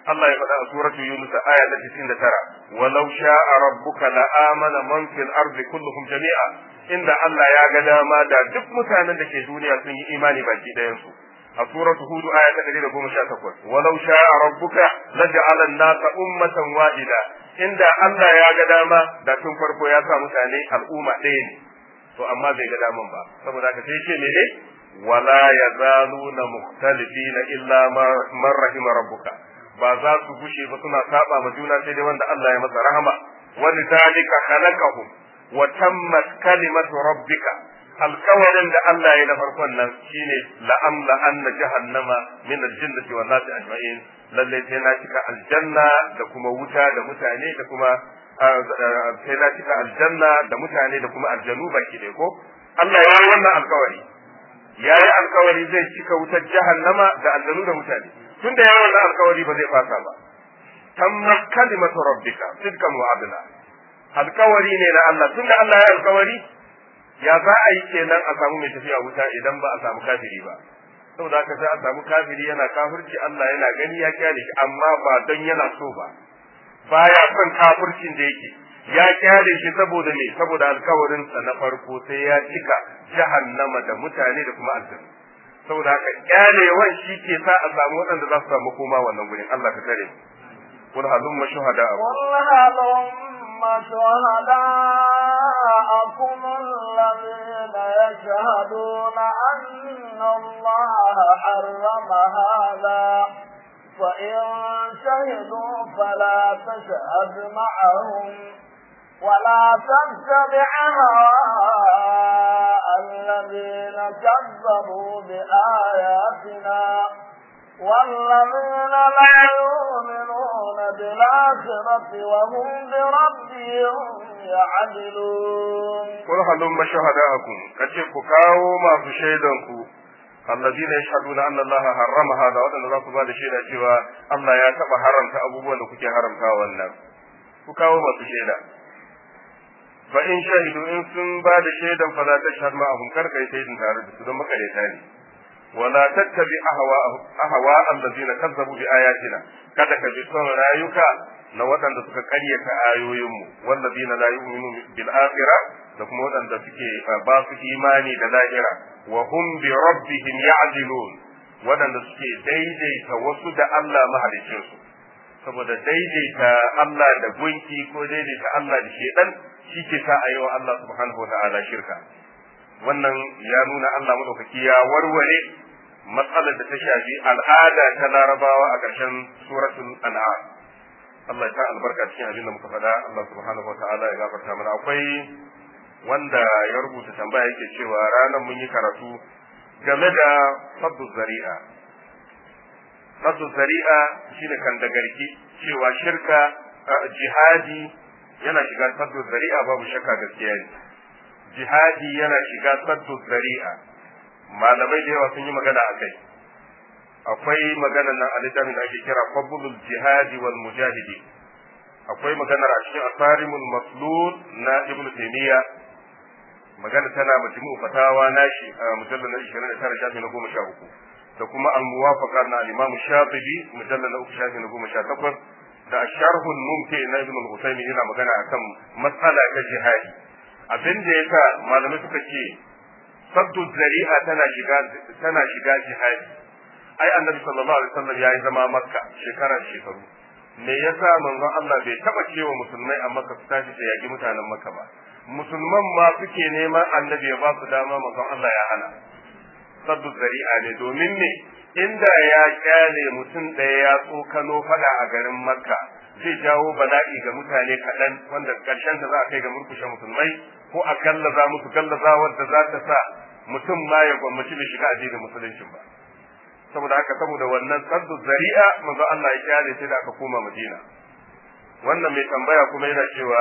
Allah ya faɗa a suratu Yunus aya ta 99 walau sha'a rabbuka la amana man fil ardi kulluhum jami'a inda Allah ya ga dama da duk mutanen da ke duniya sun yi imani baki ɗayan su a suratu Hud aya ta 118 walau sha'a rabbuka laja'ala an-nasa ummatan wahida inda Allah ya ga dama da tun farko ya sa mutane al'umma ɗaya ne to amma bai ga daman ba saboda haka sai ce mene wala yazaluna mukhtalifina illa man rahima rabbuka ba za su gushe ba suna saba ma juna sai dai wanda Allah ya masa rahama wani zalika khalaqahum wa tammat kalimatu rabbika alkawarin da Allah ya na farkon nan shine la'amla anna jahannama min aljinnati wan nasi ajma'in lalle sai na cika aljanna da kuma wuta da mutane da kuma sai na cika aljanna da mutane da kuma aljanu baki ɗaya ko Allah ya yi wannan alkawari ya yi alkawari zai cika wutar jahannama da aljanu da mutane tun da ya yi wannan alkawari ba zai fasa ba tammat kalimatu rabbika sidqan wa adla alkawari ne na Allah tun da Allah ya alkawari ya za a yi kenan a samu mai tafiya wuta idan ba a samu kafiri ba saboda haka sai a samu kafiri yana kafirci Allah yana gani ya kyale shi amma ba don yana so ba baya son kafircin da yake ya kyale shi saboda me saboda alkawarin sa na farko sai ya cika jahannama da mutane da kuma aljanna saboda haka kyalewan shi ke sa a samu waɗanda za su samu koma wannan gurin Allah ka tare قل هلم شهداءكم قل هلم شهداءكم الذين يشهدون أن الله حرم هذا فإن شهدوا فلا تشهد معهم ولا تتبع هواء الذين كذبوا بآياتنا والذين لا يؤمنون بالآخرة وهم بربهم يعدلون قل هلم شهداءكم كتب كاو ما في شيدنكم الذين يشهدون أن الله حرم هذا وأن الله سبحانه شيدا cewa Allah ya taba haramta abubuwan da kuke haramta wannan ku kawo masu shaida fa in shahidu in sun ba da shaidan fa za ta shahad ma'ahum kar kai shaidin tare da su don makareta ne wala tattabi ahwa ahwa allazina kazzabu bi ayatina kada ka bi son rayuka na waɗanda suka karyata ayoyinmu wallazina la yu'minu bil akhirah da kuma waɗanda suke ba su imani da lahira wa hum bi rabbihim ya'dilun waɗanda suke daidaita wasu da Allah mahalicin su saboda daidaita Allah da gunki ko daidaita Allah da shedan shi ke sa a yi wa Allah subhanahu wa ta'ala shirka wannan ya nuna Allah madaukaki ya warware matsalar da ta shafi al'ada ta larabawa a ƙarshen suratul an'am Allah ya ta albarka cikin abin da muka faɗa Allah subhanahu wa ta'ala ya gafarta mana akwai wanda ya rubuta tambaya yake cewa ranar mun yi karatu game da saddu zari'a saddu zari'a shine kan da garki cewa shirka jihadi yana shiga saddu zari'a babu shakka gaskiya ne jihadi yana shiga saddu zari'a malamai da yawa sun yi magana a kai akwai magana nan a littafin da ake kira fadlul jihadi wal mujahidi akwai maganar a cikin asarimul maslul na ibnu taymiya magana tana majmu fatawa nashi a mujallal na 29 shafi na 13 da kuma al muwafaqa na al-imam shafi'i mujallal na 3 shafi na 18 da sharhul mumti na ibnu al-usaymi yana magana akan matsala ta jihadi abin da yasa malamai suka ce saddu zari'a tana shiga tana shiga jihadi ai annabi sallallahu alaihi wasallam yayi zama makka shekara da shekaru me yasa manzon Allah bai taba cewa musulmai a makka su tashi su yaki mutanen makka ba musulman ma suke neman annabi ya ba su dama manzon Allah ya hana saddu zari'a ne domin ne inda ya kyale mutum ɗaya ya tsokano fada a garin makka zai jawo bala'i ga mutane kaɗan wanda ƙarshen ta za a kai ga murkushe musulmai ko a gallaza musu gallaza wadda za ta sa mutum ma ya gwammaci bai shiga addinin musuluncin ba saboda haka saboda wannan saddu zari'a manzo Allah ya kyale sai da aka koma Madina wannan mai tambaya kuma yana cewa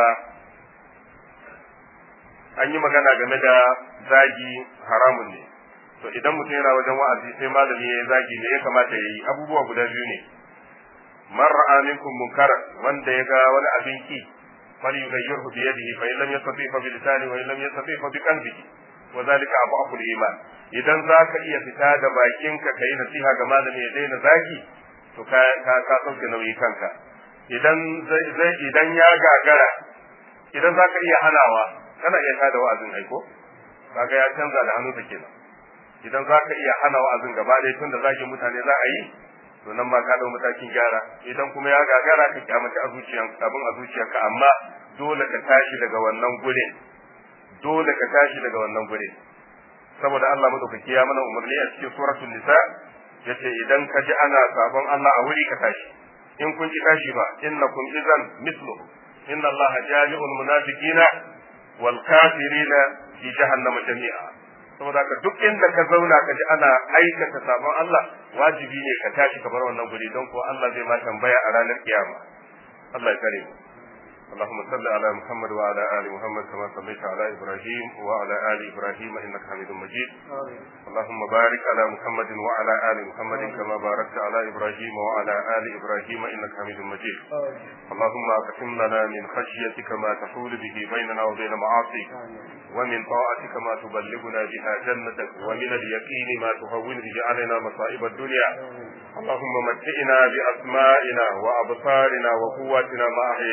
an yi magana game da zagi haramun ne to idan mutum yana wajen wa'azi sai malami ya zagi ne ya kamata ya yi abubuwa guda biyu ne man ra'a minkum munkaran wanda ya ga wani abin ki falyughayyirhu bi yadihi fa in lam yastati fa bi lisani wa in lam yastati fa bi qalbihi wa zalika abu iman idan zaka iya fita da bakinka kai nasiha ga malami ya daina zagi to ka ka ka sauke nauyi kanka idan zai idan ya gagara idan zaka iya hanawa kana iya tada wa'azin aiko kaga ya canza da hannunsa kenan idan zaka iya hana wa'azin gaba ɗaya tun da zagin mutane za a yi to nan ma ka dau matakin gyara idan kuma ya gagara ka kyamaci a zuciyan abin a zuciyarka amma dole ka tashi daga wannan gurin dole ka tashi daga wannan gurin saboda Allah madaukaki ya mana umarni a cikin suratul nisa yace idan ka ji ana sabon Allah a wuri ka tashi in kun ji tashi ba innakum idan mislu inna Allah jami'ul munafiqina wal kafirina fi jahannama jami'a saboda ka duk inda ka zauna ka ji ana aikata sabon Allah wajibi ne ka tashi ka bar wannan guri don ko Allah zai ma tambaya a ranar kiyama Allah ya kare mu اللهم صل على محمد وعلى ال محمد كما صليت على ابراهيم وعلى ال ابراهيم انك حميد مجيد اللهم بارك على محمد وعلى ال محمد كما باركت على ابراهيم وعلى ال ابراهيم انك حميد مجيد اللهم اقسم لنا من خشيتك ما تحول به بيننا وبين معاصيك ومن طاعتك ما تبلغنا بها جنتك ومن اليقين ما تهون به علينا مصائب الدنيا اللهم متئنا باسمائنا وابصارنا وقواتنا ما احيينا